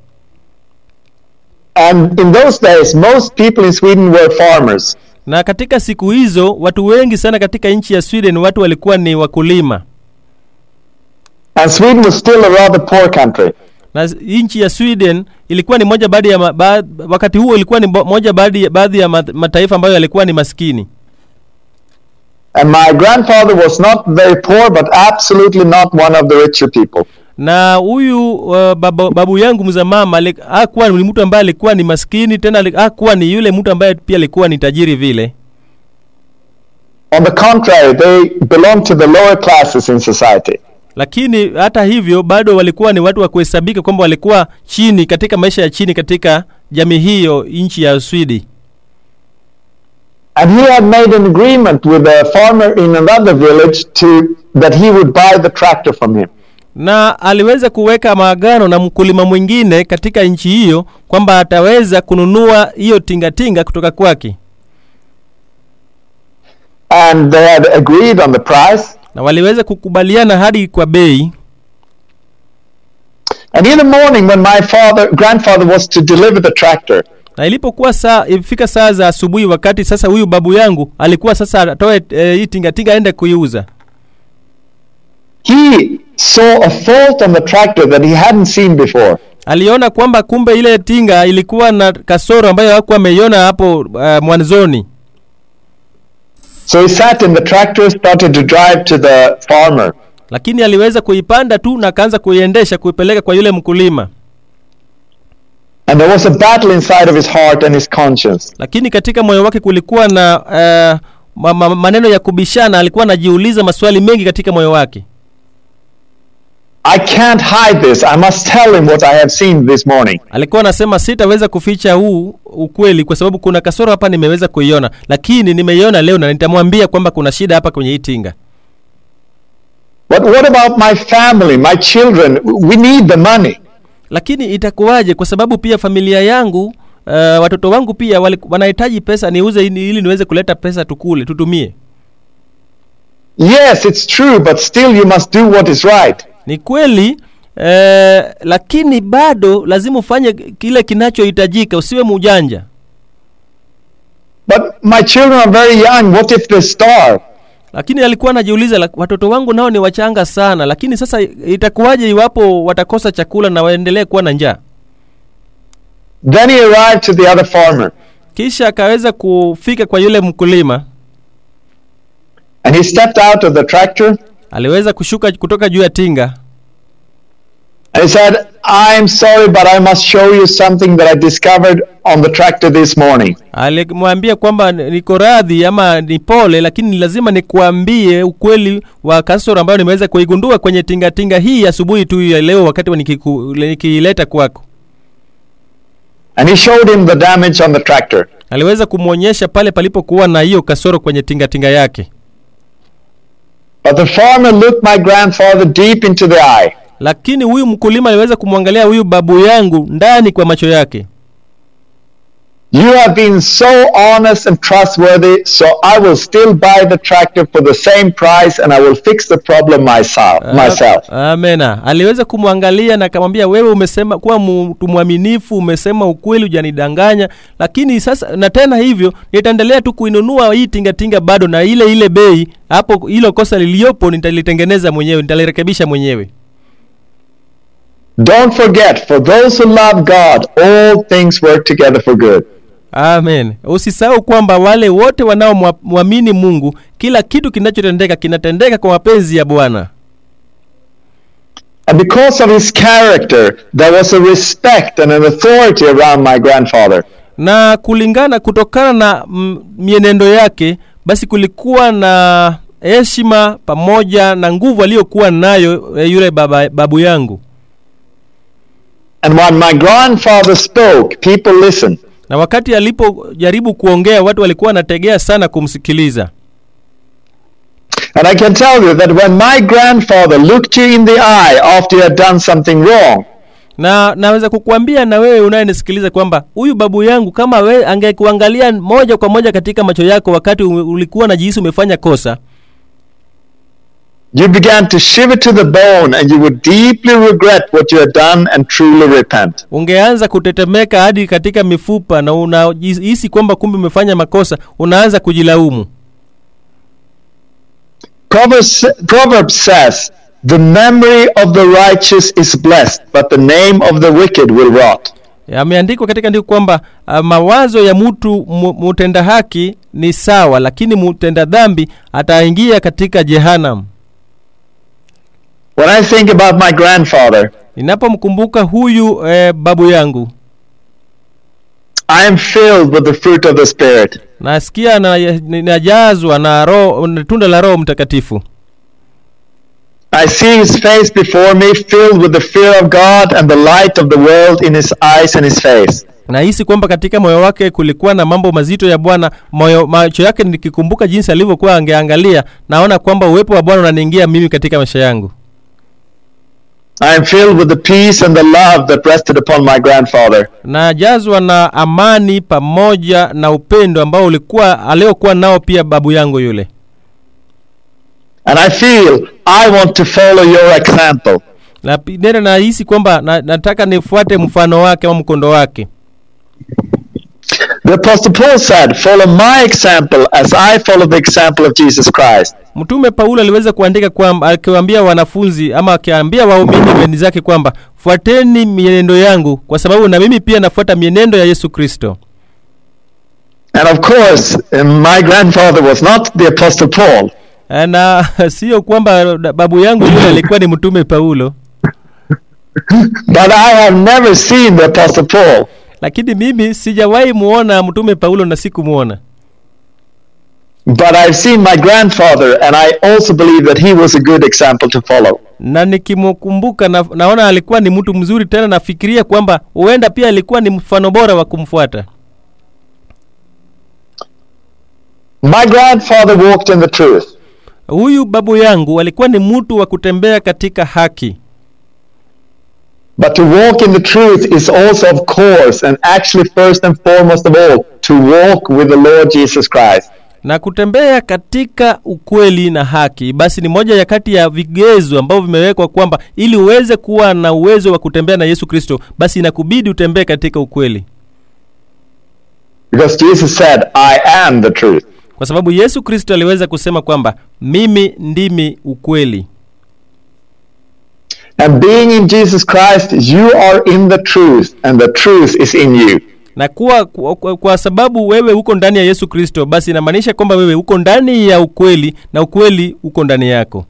And in those days, most people in Sweden were farmers. na katika siku hizo watu wengi sana katika nchi ya sweden watu walikuwa ni wakulima And Sweden was still a rather poor country. na s- nchi ya sweden ilikuwa ni moja baadhi ya ma, ba, wakati huo ilikuwa ni bo- moja baadhi baadhi ya ma- mataifa ambayo yalikuwa ni maskini And my grandfather was not very poor, but absolutely not one of the richer people. na huyu uh, babu, babu yangu mza mama ali- hakuwa ni mtu ambaye alikuwa ni maskini tena ali- hakuwa ni yule mtu ambaye pia alikuwa ni tajiri vile On the contrary, they belonged to the lower classes in society. lakini hata hivyo bado walikuwa ni watu wa kuhesabika kwamba walikuwa chini katika maisha ya chini katika jamii hiyo nchi ya swidi And he had made an agreement with a farmer in another village to that he would buy the tractor from him. na aliweza kuweka maagano na mkulima mwingine katika nchi hiyo kwamba ataweza kununua hiyo tingatinga kutoka kwake And they had agreed on the price. na waliweza kukubaliana hadi kwa bei And in the morning when my father grandfather was to deliver the tractor, na ilipokuwa saa ilifika saa za asubuhi wakati sasa huyu babu yangu alikuwa sasa atoe e, hii tingatinga aende kuiuza he saw a fault on the tractor that he hadn't seen before. aliona kwamba kumbe ile tinga ilikuwa na kasoro ambayo hakuwa ameiona hapo uh, mwanzoni So he sat in the tractor, started to drive to the farmer. lakini aliweza kuipanda tu na akaanza kuiendesha kuipeleka kwa yule mkulima And there was a battle inside of his heart and his conscience. lakini katika moyo wake kulikuwa na uh, ma, ma, maneno ya kubishana alikuwa anajiuliza maswali mengi katika moyo wake I can't hide this. I must tell him what I have seen this morning. alikuwa anasema sitaweza kuficha huu ukweli kwa sababu kuna kasoro hapa nimeweza kuiona lakini nimeiona leo na nitamwambia kwamba kuna shida hapa kwenye hii tinga But what about my family, my children? We need the money. lakini itakuwaje kwa sababu pia familia yangu uh, watoto wangu pia wali, wanahitaji pesa niuze ili, ili niweze kuleta pesa tukule tutumie Yes, it's true, but still you must do what is right. ni kweli eh, lakini bado lazima ufanye kile kinachohitajika usiwe mujanja But my children are very young. What if they starve? lakini alikuwa anajiuliza "La- watoto wangu nao ni wachanga sana lakini sasa itakuwaje iwapo watakosa chakula na waendelee kuwa na njaa Then he arrived to the other farmer kisha akaweza kufika kwa yule mkulima and he stepped out of the tractor aliweza kushuka kutoka juu ya tinga and he said, I'm sorry, but I must show you something that I discovered on the tractor this morning. alimwambia kwamba niko radhi ama ni pole lakini ni lazima nikuambie ukweli wa kasoro ambayo nimeweza kuigundua kwenye tingatinga hii asubuhi tu ya leo wakati wa nikiku- nikiileta kwako And he showed him the damage on the tractor. aliweza kumwonyesha pale palipokuwa na hiyo kasoro kwenye tingatinga yake But the farmer looked my grandfather deep into the eye. lakini huyu mkulima aliweza kumwangalia huyu babu yangu ndani kwa macho yake You have been so honest and trustworthy, so I will still buy the tractor for the same price and I will fix the problem myself. myself. amena aliweza kumwangalia na akamwambia wewe umesema kuwa mtu mwaminifu umesema ukweli hujanidanganya lakini sasa na tena hivyo nitaendelea tu kuinunua hii tingatinga bado na ile ile bei hapo hilo kosa liliyopo nitalitengeneza mwenyewe nitalirekebisha mwenyewe Don't forget, for those who love God, all things work together for good. amen usisahau kwamba wale wote wanaomwamini mungu kila kitu kinachotendeka kinatendeka kwa mapenzi ya bwana And because of his character, there was a respect and an authority around my grandfather. na kulingana kutokana na mm, mienendo yake basi kulikuwa na heshima pamoja na nguvu aliyokuwa nayo eh, yule baba, babu yangu And when my grandfather spoke, people listened. na wakati alipojaribu kuongea watu walikuwa wanategea sana kumsikiliza And I can tell you that when my grandfather looked you in the eye after you had done something wrong, na naweza kukuambia na wewe unayenisikiliza kwamba huyu babu yangu kama we angekuangalia moja kwa moja katika macho yako wakati u- ulikuwa na jihisi umefanya kosa you began to shiver to the bone and you would deeply regret what you had done and truly repent. ungeanza kutetemeka hadi katika mifupa na unahisi kwamba kumbe umefanya makosa unaanza kujilaumu Proverbs, Proverbs says, The memory of the righteous is blessed, but the name of the wicked will rot. yameandikwa katika andiko kwamba uh, mawazo ya mtu mu- mutenda haki ni sawa lakini mutenda dhambi ataingia katika jehanam When I think about my grandfather, ninapomkumbuka huyu eh, babu yangu I am filled with the fruit of the Spirit. nasikia na- ninajazwa na roho na tunda la roho mtakatifu I see his face before me, filled with the fear of God and the light of the world in his eyes and his face. nahisi kwamba katika moyo wake kulikuwa na mambo mazito ya bwana moyo macho yake nikikumbuka jinsi alivyokuwa angeangalia naona kwamba uwepo wa bwana unaniingia mimi katika maisha yangu I am filled with the peace and the love that rested upon my grandfather. najazwa na amani pamoja na upendo ambao ulikuwa aliokuwa nao pia babu yangu yule And I feel I want to follow your example. na pi- nena nahisi kwamba na, nataka nifuate mfano wake au mkondo wake The Apostle Paul said, Follow my example as I follow the example of Jesus Christ. mtume paulo aliweza kuandika kwamba akiwaambia wanafunzi ama akiambia waumini weni zake kwamba fuateni mienendo yangu kwa sababu na mimi pia nafuata mienendo ya yesu kristo And of course, uh, my grandfather was not the Apostle Paul. Eh, na sio kwamba babu yangu yule alikuwa ni mtume paulo But I have never seen the Apostle Paul. lakini mimi sijawahi muona mtume paulo na sikumwona But I've seen my grandfather, and I also believe that he was a good example to follow. na nikimkumbuka na, naona alikuwa ni mtu mzuri tena nafikiria kwamba huenda pia alikuwa ni mfano bora wa kumfuata My grandfather walked in the truth. huyu babu yangu alikuwa ni mtu wa kutembea katika haki But to walk in the truth is also, of course, and actually first and foremost of all, to walk with the Lord Jesus Christ. na kutembea katika ukweli na haki basi ni moja ya kati ya vigezo ambavyo vimewekwa kwamba ili uweze kuwa na uwezo wa kutembea na yesu kristo basi inakubidi utembee katika ukweli Because Jesus said, I am the truth. kwa sababu yesu kristo aliweza kusema kwamba mimi ndimi ukweli And being in Jesus Christ, you are in the truth, and the truth is in you. na kuwa kwa, kwa, kwa sababu wewe uko ndani ya yesu kristo basi inamaanisha kwamba wewe uko ndani ya ukweli na ukweli uko ndani yako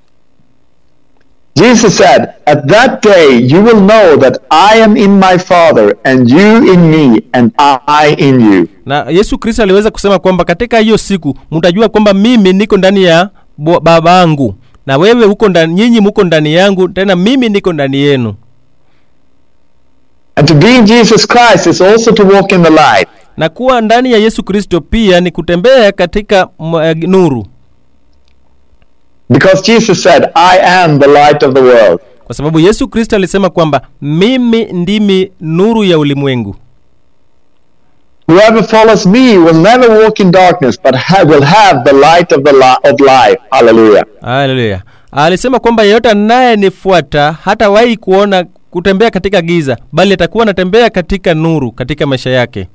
Jesus said, At that day you will know that I am in my Father, and you in me, and I in you. na yesu kristo aliweza kusema kwamba katika hiyo siku mtajua kwamba mimi niko ndani ya bo- babangu na wewe uko ndani nyinyi muko ndani yangu tena mimi niko ndani yenu And to be in Jesus Christ is also to walk in the light. na kuwa ndani ya yesu kristo pia ni kutembea katika m- eh, nuru Because Jesus said, I am the light of the world. kwa sababu yesu kristo alisema kwamba mimi ndimi nuru ya ulimwengu Whoever follows me will never walk in darkness, but ha- will have the light of the li- of life. Hallelujah. haleluya alisema kwamba yeyote anayenifuata hatawahi kuona kutembea katika giza bali atakuwa anatembea katika nuru katika maisha yake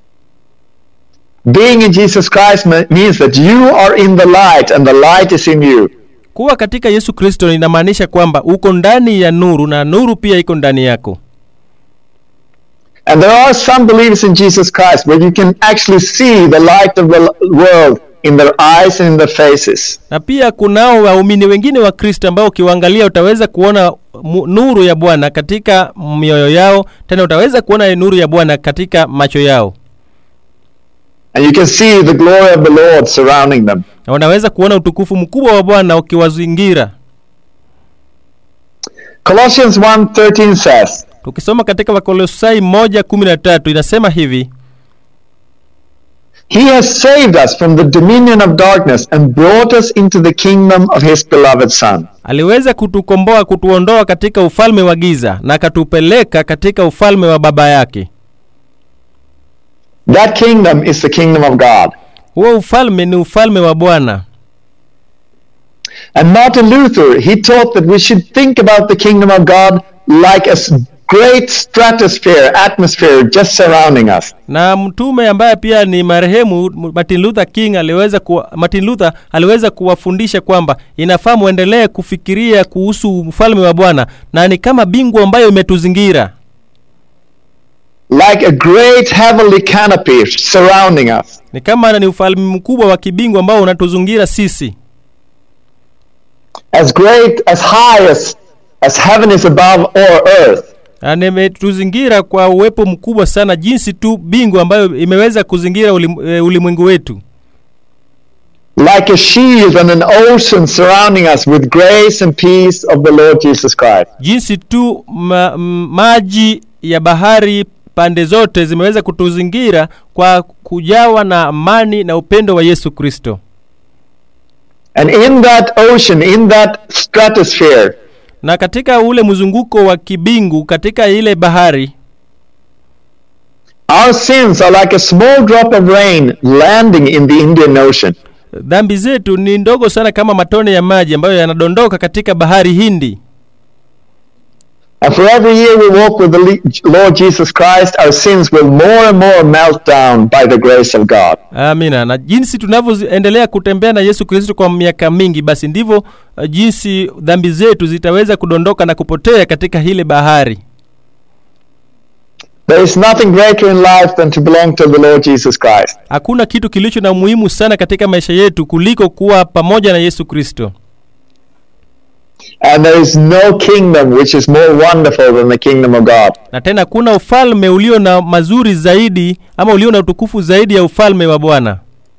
Being in Jesus Christ me- means that you are in the light, and the light is in you. kuwa katika yesu kristo inamaanisha kwamba uko ndani ya nuru na nuru pia iko ndani yako And there are some believers in Jesus Christ where you can actually see the light of the l- world in their eyes and in their faces. na pia kunao waumini wengine wa kristo ambao ukiwaangalia utaweza kuona mu- nuru ya bwana katika mioyo yao tena utaweza kuona nuru ya bwana katika macho yao And you can see the glory of the Lord surrounding them. na unaweza kuona utukufu mkubwa wa bwana ukiwazingira Colossians 1:13 says, tukisoma katika wakolosai 1:13 inasema hivi He has saved us from the dominion of darkness and brought us into the kingdom of his beloved Son. aliweza kutukomboa kutuondoa katika ufalme wa giza na akatupeleka katika ufalme wa baba yake That kingdom is the kingdom of God. huo ufalme ni ufalme wa bwana And Martin Luther, he taught that we should think about the kingdom of God like a s- great stratosphere, atmosphere just surrounding us. na mtume ambaye pia ni marehemu Martin Luther King aliweza kuwa, Martin Luther aliweza kuwafundisha kwamba inafaa muendelee kufikiria kuhusu ufalme wa Bwana na ni kama bingu ambayo imetuzingira Like a great heavenly canopy surrounding us. ni kama ni ufalme mkubwa wa kibingu ambao unatuzingira sisi As great, as high as, as heaven is above our earth. na nimetuzingira kwa uwepo mkubwa sana jinsi tu bingu ambayo imeweza kuzingira ulim, e, ulimwengu wetu Like a shield and an ocean surrounding us with grace and peace of the Lord Jesus Christ. jinsi tu ma, m, maji ya bahari pande zote zimeweza kutuzingira kwa kujawa na amani na upendo wa Yesu Kristo And in that ocean, in that stratosphere, na katika ule mzunguko wa kibingu katika ile bahari our sins are like a small drop of rain landing in the Indian Ocean. dhambi zetu ni ndogo sana kama matone ya maji ambayo yanadondoka katika bahari Hindi And for every year we walk with the Le- Lord Jesus Christ, our sins will more and more melt down by the grace of God. amina na jinsi tunavyoendelea kutembea na yesu kristo kwa miaka mingi basi ndivyo uh, jinsi dhambi zetu zitaweza kudondoka na kupotea katika hile bahari There is nothing greater in life than to belong to the Lord Jesus Christ. hakuna kitu kilicho na umuhimu sana katika maisha yetu kuliko kuwa pamoja na yesu kristo And there is no kingdom which is more wonderful than the kingdom of God. na tena kuna ufalme ulio na mazuri zaidi ama ulio na utukufu zaidi ya ufalme wa bwana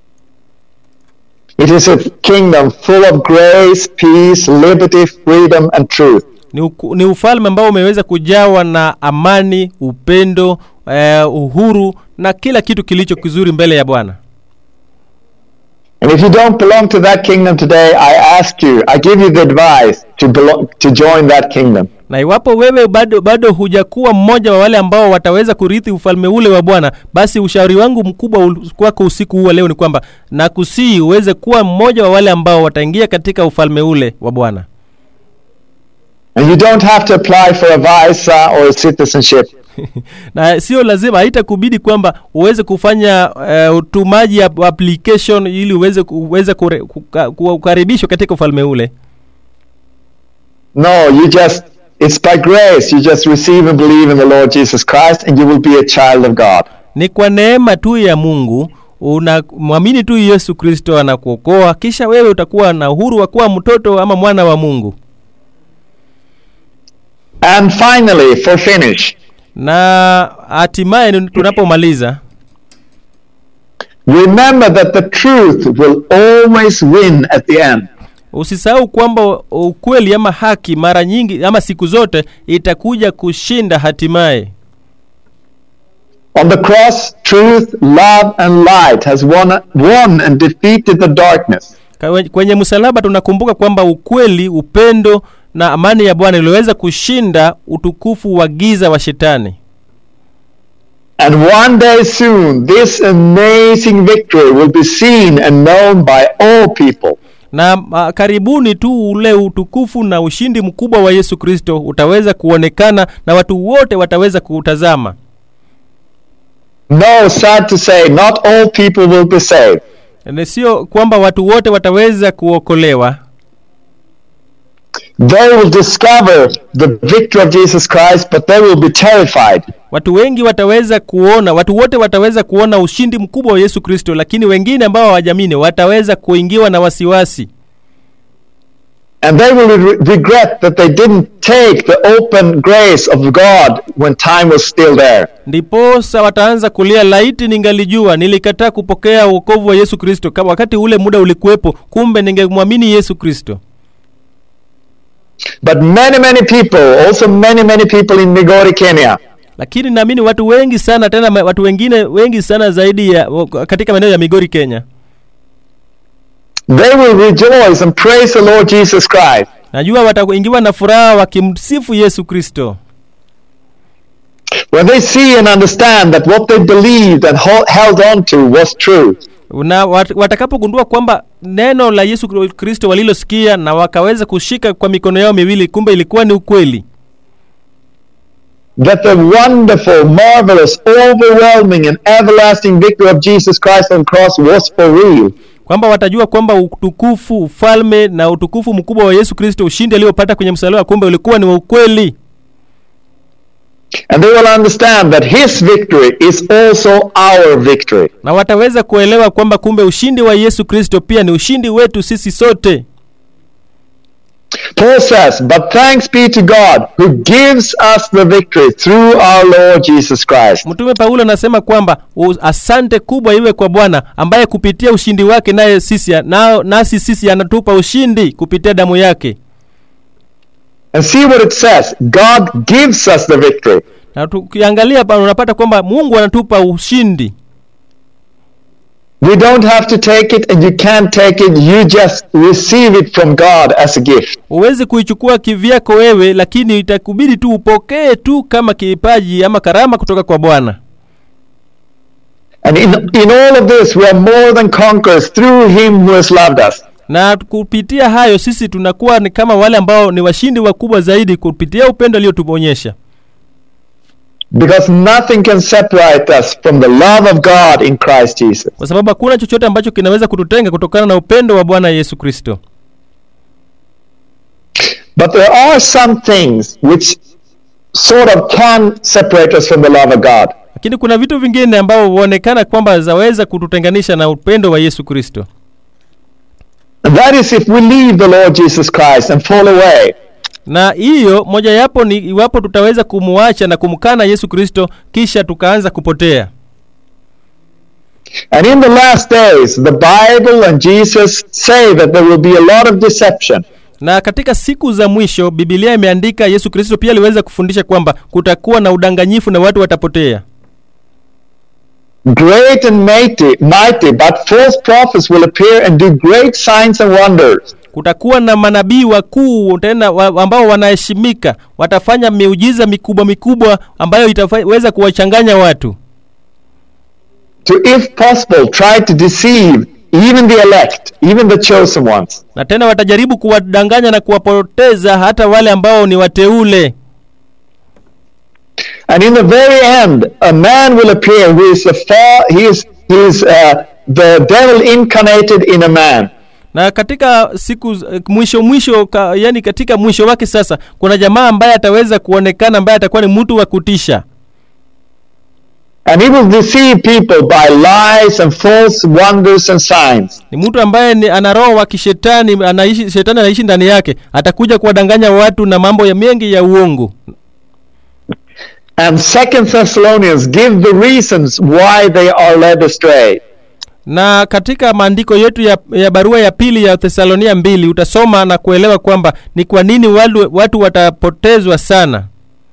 It is a kingdom full of grace, peace, liberty, freedom, and truth. ni, uku, ni ufalme ambao umeweza kujawa na amani upendo uh, uhuru na kila kitu kilicho kizuri mbele ya bwana And if you don't belong to that kingdom today, I ask you, I give you the advice to belong, to join that kingdom. na iwapo wewe bado bado hujakuwa mmoja wa wale ambao wataweza kurithi ufalme ule wa bwana basi ushauri wangu mkubwa ul- kwako usiku huu wa leo ni kwamba nakusii uweze kuwa mmoja wa wale ambao wataingia katika ufalme ule wa bwana And you don't have to apply for a visa or a citizenship. na sio lazima haitakubidi kwamba uweze kufanya uh, utumaji ya application ili uweze uweze kure- kuka- kukaribishwa katika ufalme ule No, you just, it's by grace. You just receive and believe in the Lord Jesus Christ and you will be a child of God. ni kwa neema tu ya mungu unamwamini tu yesu kristo anakuokoa kisha wewe utakuwa na uhuru wa kuwa mtoto ama mwana wa mungu And finally, for finish, na hatimaye ni- tunapomaliza remember that the truth will always win at the end. usisahau kwamba ukweli ama haki mara nyingi ama siku zote itakuja kushinda hatimaye On the cross, truth, love, and light has won, won and defeated the darkness. Kawe- kwenye msalaba tunakumbuka kwamba ukweli upendo na amani ya bwana iliweza kushinda utukufu wa giza wa shetani And one day soon, this amazing victory will be seen and known by all people. na uh, karibuni tu ule utukufu na ushindi mkubwa wa yesu kristo utaweza kuonekana na watu wote wataweza kuutazama No, sad to say, not all people will be saved. Na sio kwamba watu wote wataweza kuokolewa They will discover the victory of Jesus Christ, but they will be terrified. watu wengi wataweza kuona watu wote wataweza kuona ushindi mkubwa wa yesu kristo lakini wengine ambao hawajamini wataweza kuingiwa na wasiwasi And they will re- regret that they didn't take the open grace of God when time was still there. ndiposa wataanza kulia laiti ningalijua nilikataa kupokea uokovu wa yesu kristo kama wakati ule muda ulikuwepo kumbe ningemwamini yesu kristo But many, many people, also many, many people in Migori, Kenya, lakini naamini watu wengi sana tena ma- watu wengine wengi sana zaidi ya katika maeneo ya migori kenya they will rejoice and praise the Lord Jesus Christ. najua wataingiwa na furaha wakimsifu yesu kristo When they see and understand that what they believed and ho- held on to was true. na wat, watakapogundua kwamba neno la yesu kristo walilosikia na wakaweza kushika kwa mikono yao miwili kumbe ilikuwa ni ukweli that the wonderful, marvelous, overwhelming, and everlasting victory of Jesus Christ on the cross was for real. kwamba watajua kwamba utukufu ufalme na utukufu mkubwa wa yesu kristo ushindi aliopata kwenye msalaba kumbe ulikuwa ni wa ukweli And they will understand that his victory is also our victory. na wataweza kuelewa kwamba kumbe ushindi wa yesu kristo pia ni ushindi wetu sisi sote Paul says, But thanks be to God who gives us the victory through our Lord Jesus Christ. mtume paulo anasema kwamba u- asante kubwa iwe kwa bwana ambaye kupitia ushindi wake naye sisi na, nasi sisi anatupa ushindi kupitia damu yake And see what it says God gives us the victory. na tukiangalia pa unapata kwamba mungu anatupa ushindi We don't have to take it, and you can't take it. You just receive it from God as a gift. huwezi kuichukua kivyako wewe lakini itakubidi tu upokee tu kama kipaji ama karama kutoka kwa bwana And in, in all of this, we are more than conquerors through him who has loved us. na kupitia hayo sisi tunakuwa ni kama wale ambao ni washindi wakubwa zaidi kupitia upendo aliyotuonyesha Because nothing can separate us from the love of God in Christ Jesus. kwa sababu hakuna chochote ambacho kinaweza kututenga kutokana na upendo wa bwana yesu kristo But there are some things which sort of can separate us from the love of God. lakini kuna vitu vingine ambao huonekana kwamba zaweza kututenganisha na upendo wa yesu kristo And that is if we leave the Lord Jesus Christ and fall away. na hiyo mojayapo ni iwapo tutaweza kumuacha na kumkana yesu kristo kisha tukaanza kupotea And in the last days, the Bible and Jesus say that there will be a lot of deception. na katika siku za mwisho bibilia imeandika yesu kristo pia aliweza kufundisha kwamba kutakuwa na udanganyifu na watu watapotea Great and mighty, mighty, but false prophets will appear and do great signs and wonders. kutakuwa na manabii wakuu tena wa, ambao wanaheshimika watafanya miujiza mikubwa mikubwa ambayo itaweza kuwachanganya watu To, if possible, try to deceive even the elect, even the chosen ones. na tena watajaribu kuwadanganya na kuwapoteza hata wale ambao ni wateule And in the very end, a man will appear who is the far, he is, he is uh, the devil incarnated in a man. na katika siku z- mwisho mwisho ka, yani katika mwisho wake sasa kuna jamaa ambaye ataweza kuonekana ambaye atakuwa ni mtu wa kutisha And he will deceive people by lies and false wonders and signs. ni mtu ambaye ni ana roho wa kishetani anaishi shetani anaishi ndani yake atakuja kuwadanganya watu na mambo ya mengi ya uongo And Second Thessalonians give the reasons why they are led astray. na katika maandiko yetu ya, ya barua ya pili ya thesalonia mbili utasoma na kuelewa kwamba ni kwa nini watu, watu watapotezwa sana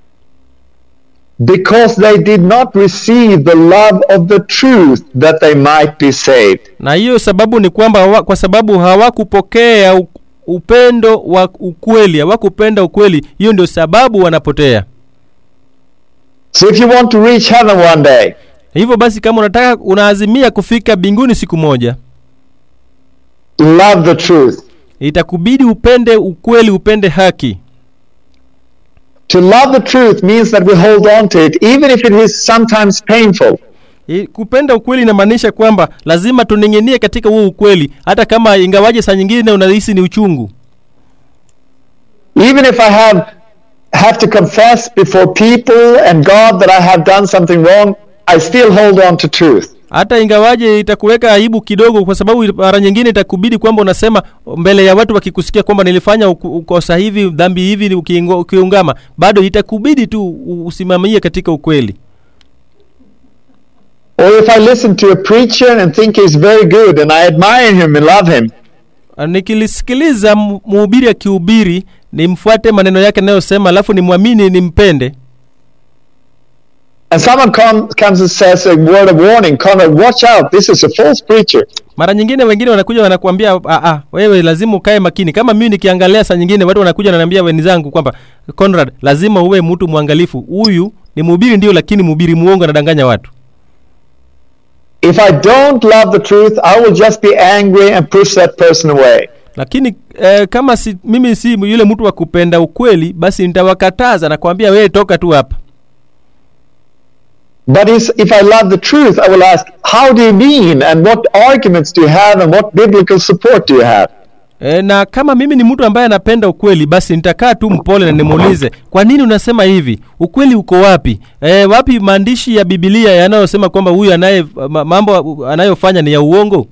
Because they did not receive the love of the truth that they might be saved. na hiyo sababu ni kwamba hawa, kwa sababu hawakupokea u- upendo wa ukweli hawakupenda ukweli hiyo ndio sababu wanapotea So if you want to reach heaven one day, hivyo basi kama unataka unaazimia kufika mbinguni siku moja love the truth. itakubidi upende ukweli upende haki To love the truth means that we hold on to it, even if it is sometimes painful. I- kupenda ukweli inamaanisha kwamba lazima tuning'inie katika huo ukweli hata kama ingawaje saa nyingine unahisi ni uchungu Even if I have have to confess before people and God that I have done something wrong, I still hold on to truth. hata ingawaje itakuweka aibu kidogo kwa sababu mara nyingine itakubidi kwamba unasema mbele ya watu wakikusikia kwamba nilifanya uku- ukosa hivi dhambi hivi ukiingo- ukiungama bado itakubidi tu u- usimamie katika ukweli Or if I listen to a preacher and think he's very good and I admire him and love him, nikilisikiliza mu- mhubiri akihubiri nimfuate maneno yake anayosema alafu nimwamini nimpende and someone come, comes and says a word of warning, Conrad, watch out, this is a false preacher. mara nyingine wengine wanakuja wanakuambia "Ah, ah, wewe lazima ukae makini kama mimi nikiangalia saa nyingine watu wanakuja wananiambia wenzangu kwamba Conrad lazima uwe mtu mwangalifu huyu ni mhubiri ndio lakini mhubiri muongo anadanganya watu If I don't love the truth, I will just be angry and push that person away. lakini eh, kama si, mimi si yule mtu wa kupenda ukweli basi nitawakataza na kuambia wewe toka tu hapa But is, if I love the truth, I will ask, how do you mean? And what arguments do you have? And what biblical support do you have? E, na kama mimi ni mtu ambaye anapenda ukweli basi nitakaa tu mpole na nimuulize kwa nini unasema hivi ukweli uko wapi e, wapi maandishi ya bibilia yanayosema kwamba huyu anaye ma- mambo anayofanya ni ya uongo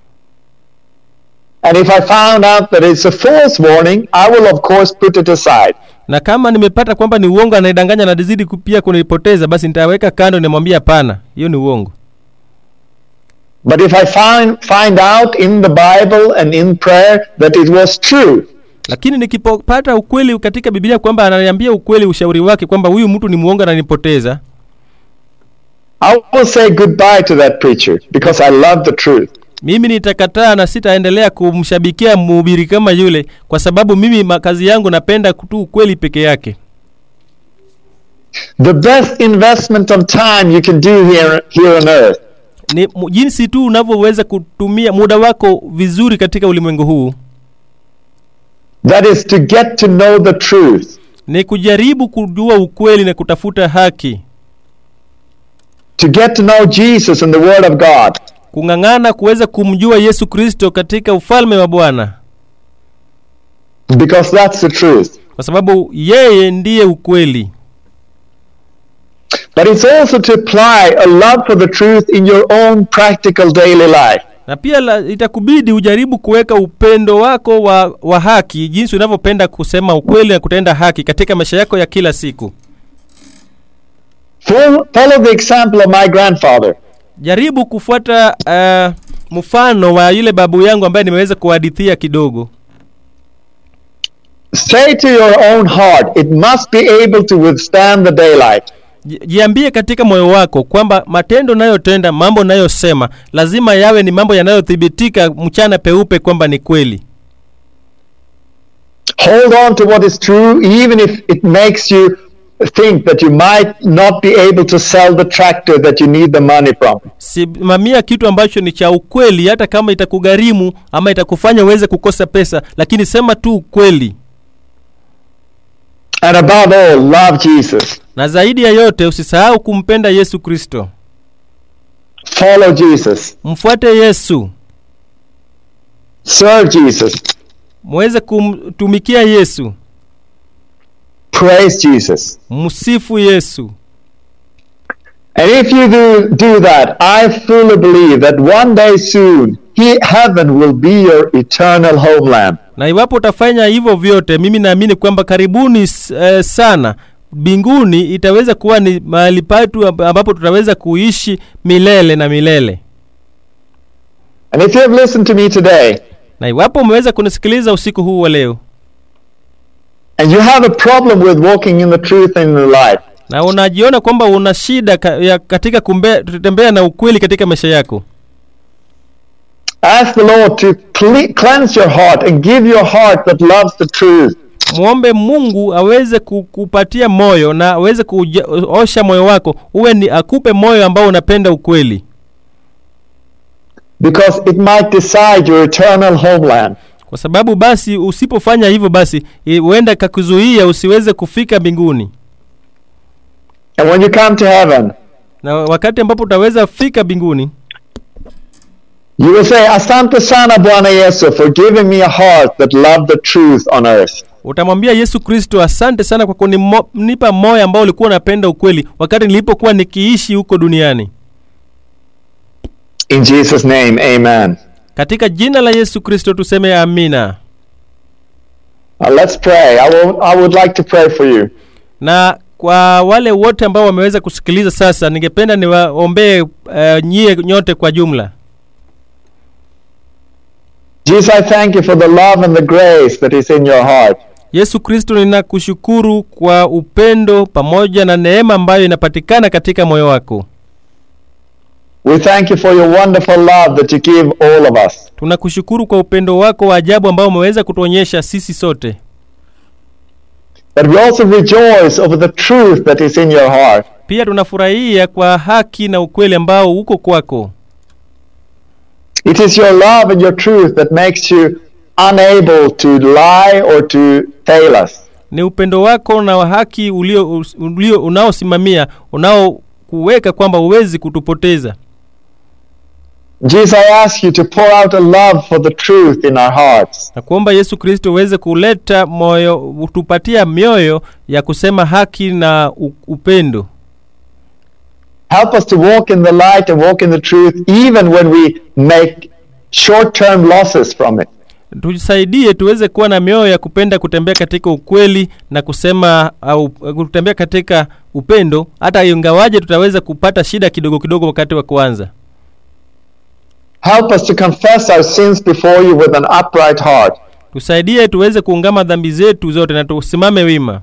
And if I found out that it's a false warning, I will, of course, put it aside. na kama nimepata kwamba ni uongo anayedanganya na dizidi ku- pia kunipoteza basi nitaweka kando nimwambia hapana hiyo ni uongo But if I find, find out in the Bible and in prayer that it was true, lakini nikipopata ukweli katika bibilia kwamba ananiambia ukweli ushauri wake kwamba huyu mtu ni muongo ananipoteza I will say goodbye to that preacher because I love the truth. mimi nitakataa na sitaendelea kumshabikia mhubiri kama yule kwa sababu mimi ma- kazi yangu napenda tu ukweli peke yake The best investment of time you can do here, here on earth ni mu- jinsi tu unavyoweza kutumia muda wako vizuri katika ulimwengu huu That is to get to know the truth. ni kujaribu kujua ukweli na kutafuta haki To get to know Jesus and the Word of God. kung'ang'ana kuweza kumjua yesu kristo katika ufalme wa bwana Because that's the truth. kwa sababu yeye ndiye ukweli But it's also to apply a love for the truth in your own practical daily life. na pia la, itakubidi ujaribu kuweka upendo wako wa, wa haki jinsi unavyopenda kusema ukweli na kutenda haki katika maisha yako ya kila siku Follow, follow the example of my grandfather. jaribu kufuata uh, mfano wa yule babu yangu ambaye nimeweza kuhadithia kidogo Say to your own heart, it must be able to withstand the daylight. Ji- jiambie katika moyo wako kwamba matendo nayotenda mambo nayosema lazima yawe ni mambo yanayothibitika mchana peupe kwamba ni kweli Hold on to what is true, even if it makes you think that you might not be able to sell the tractor that you need the money from. simamia kitu ambacho ni cha ukweli hata kama itakugharimu ama itakufanya uweze kukosa pesa lakini sema tu ukweli And above all, love Jesus. na zaidi ya yote usisahau kumpenda yesu kristo Follow Jesus. mfuate yesu Serve Jesus. muweze kumtumikia yesu Praise Jesus. msifu yesu And if you do, do that, I fully believe that one day soon, he, heaven will be your eternal homeland. na iwapo utafanya hivyo vyote mimi naamini kwamba karibuni s- eh, sana mbinguni itaweza kuwa ni mahali patu amb- ambapo tutaweza kuishi milele na milele And if you have listened to me today, na iwapo umeweza kunisikiliza usiku huu wa leo and you have a problem with walking in the truth in your life, na unajiona kwamba una shida ka, ya katika kumbe, kutembea na ukweli katika maisha yako ask the Lord to cle- cleanse your heart and give your heart that loves the truth. mwombe mungu aweze ku- kupatia moyo na aweze kuosha moyo wako uwe ni akupe moyo ambao unapenda ukweli Because it might decide your eternal homeland. kwa sababu basi usipofanya hivyo basi i- huenda kakuzuia usiweze kufika mbinguni And when you come to heaven, na wakati ambapo utaweza fika mbinguni you will say, Asante sana Bwana Yesu for giving me a heart that loved the truth on earth. utamwambia yesu kristo asante sana kwa kunipa moyo ambao ulikuwa unapenda ukweli wakati nilipokuwa nikiishi huko duniani In Jesus' name, amen. katika jina la yesu kristo tuseme amina Now let's pray. I, will, I would like to pray for you. na kwa wale wote ambao wameweza kusikiliza sasa ningependa niwaombee uh, nyie nyote kwa jumla Jesus, I thank you for the love and the grace that is in your heart. yesu kristo ninakushukuru kwa upendo pamoja na neema ambayo inapatikana katika moyo wako We thank you for your wonderful love that you give all of us. tunakushukuru kwa upendo wako wa ajabu ambao umeweza kutuonyesha sisi sote But we also rejoice over the truth that is in your heart. pia tunafurahia kwa haki na ukweli ambao uko kwako It is your love and your truth that makes you unable to lie or to fail us. ni upendo wako na wa haki ulio, ulio unaosimamia unaokuweka kwamba huwezi kutupoteza Jesus, I ask you to pour out a love for the truth in our hearts. na kuomba yesu kristo uweze kuleta moyo utupatia mioyo ya kusema haki na u- upendo Help us to walk in the light and walk in the truth even when we make short-term losses from it. tusaidie tuweze kuwa na mioyo ya kupenda kutembea katika ukweli na kusema au kutembea katika upendo hata ingawaje tutaweza kupata shida kidogo kidogo wakati wa kuanza Help us to confess our sins before you with an upright heart. tusaidie tuweze kuungama dhambi zetu zote na tusimame wima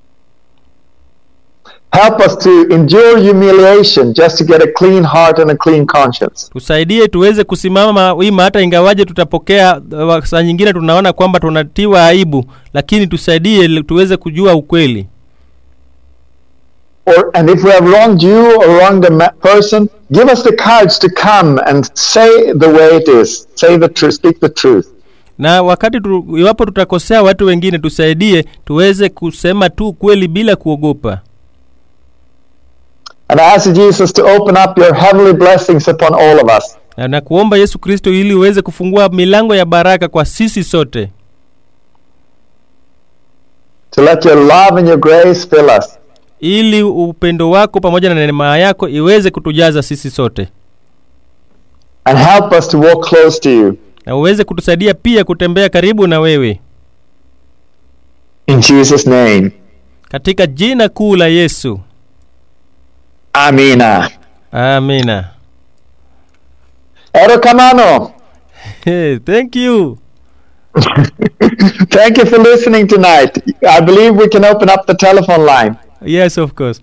Help us to endure humiliation just to get a clean heart and a clean conscience. tusaidie tuweze kusimama wima hata ingawaje tutapokea uh, saa nyingine tunaona kwamba tunatiwa aibu lakini tusaidie ili tuweze kujua ukweli or and if we have wronged you or wronged a ma- person, give us the courage to come and say the way it is. Say the truth. Speak the truth. na wakati tu, iwapo tutakosea watu wengine tusaidie tuweze kusema tu kweli bila kuogopa And I ask you, Jesus to open up your heavenly blessings upon all of us. na, na kuomba yesu kristo ili uweze kufungua milango ya baraka kwa sisi sote To let your love and your grace fill us. ili upendo wako pamoja na neema yako iweze kutujaza sisi sote And help us to walk close to you. na uweze kutusaidia pia kutembea karibu na wewe In Jesus' name. katika jina kuu la yesu Amina. amina Ero Kamano. hey, thank you Thank you for listening tonight. I believe we can open up the telephone line. yes of course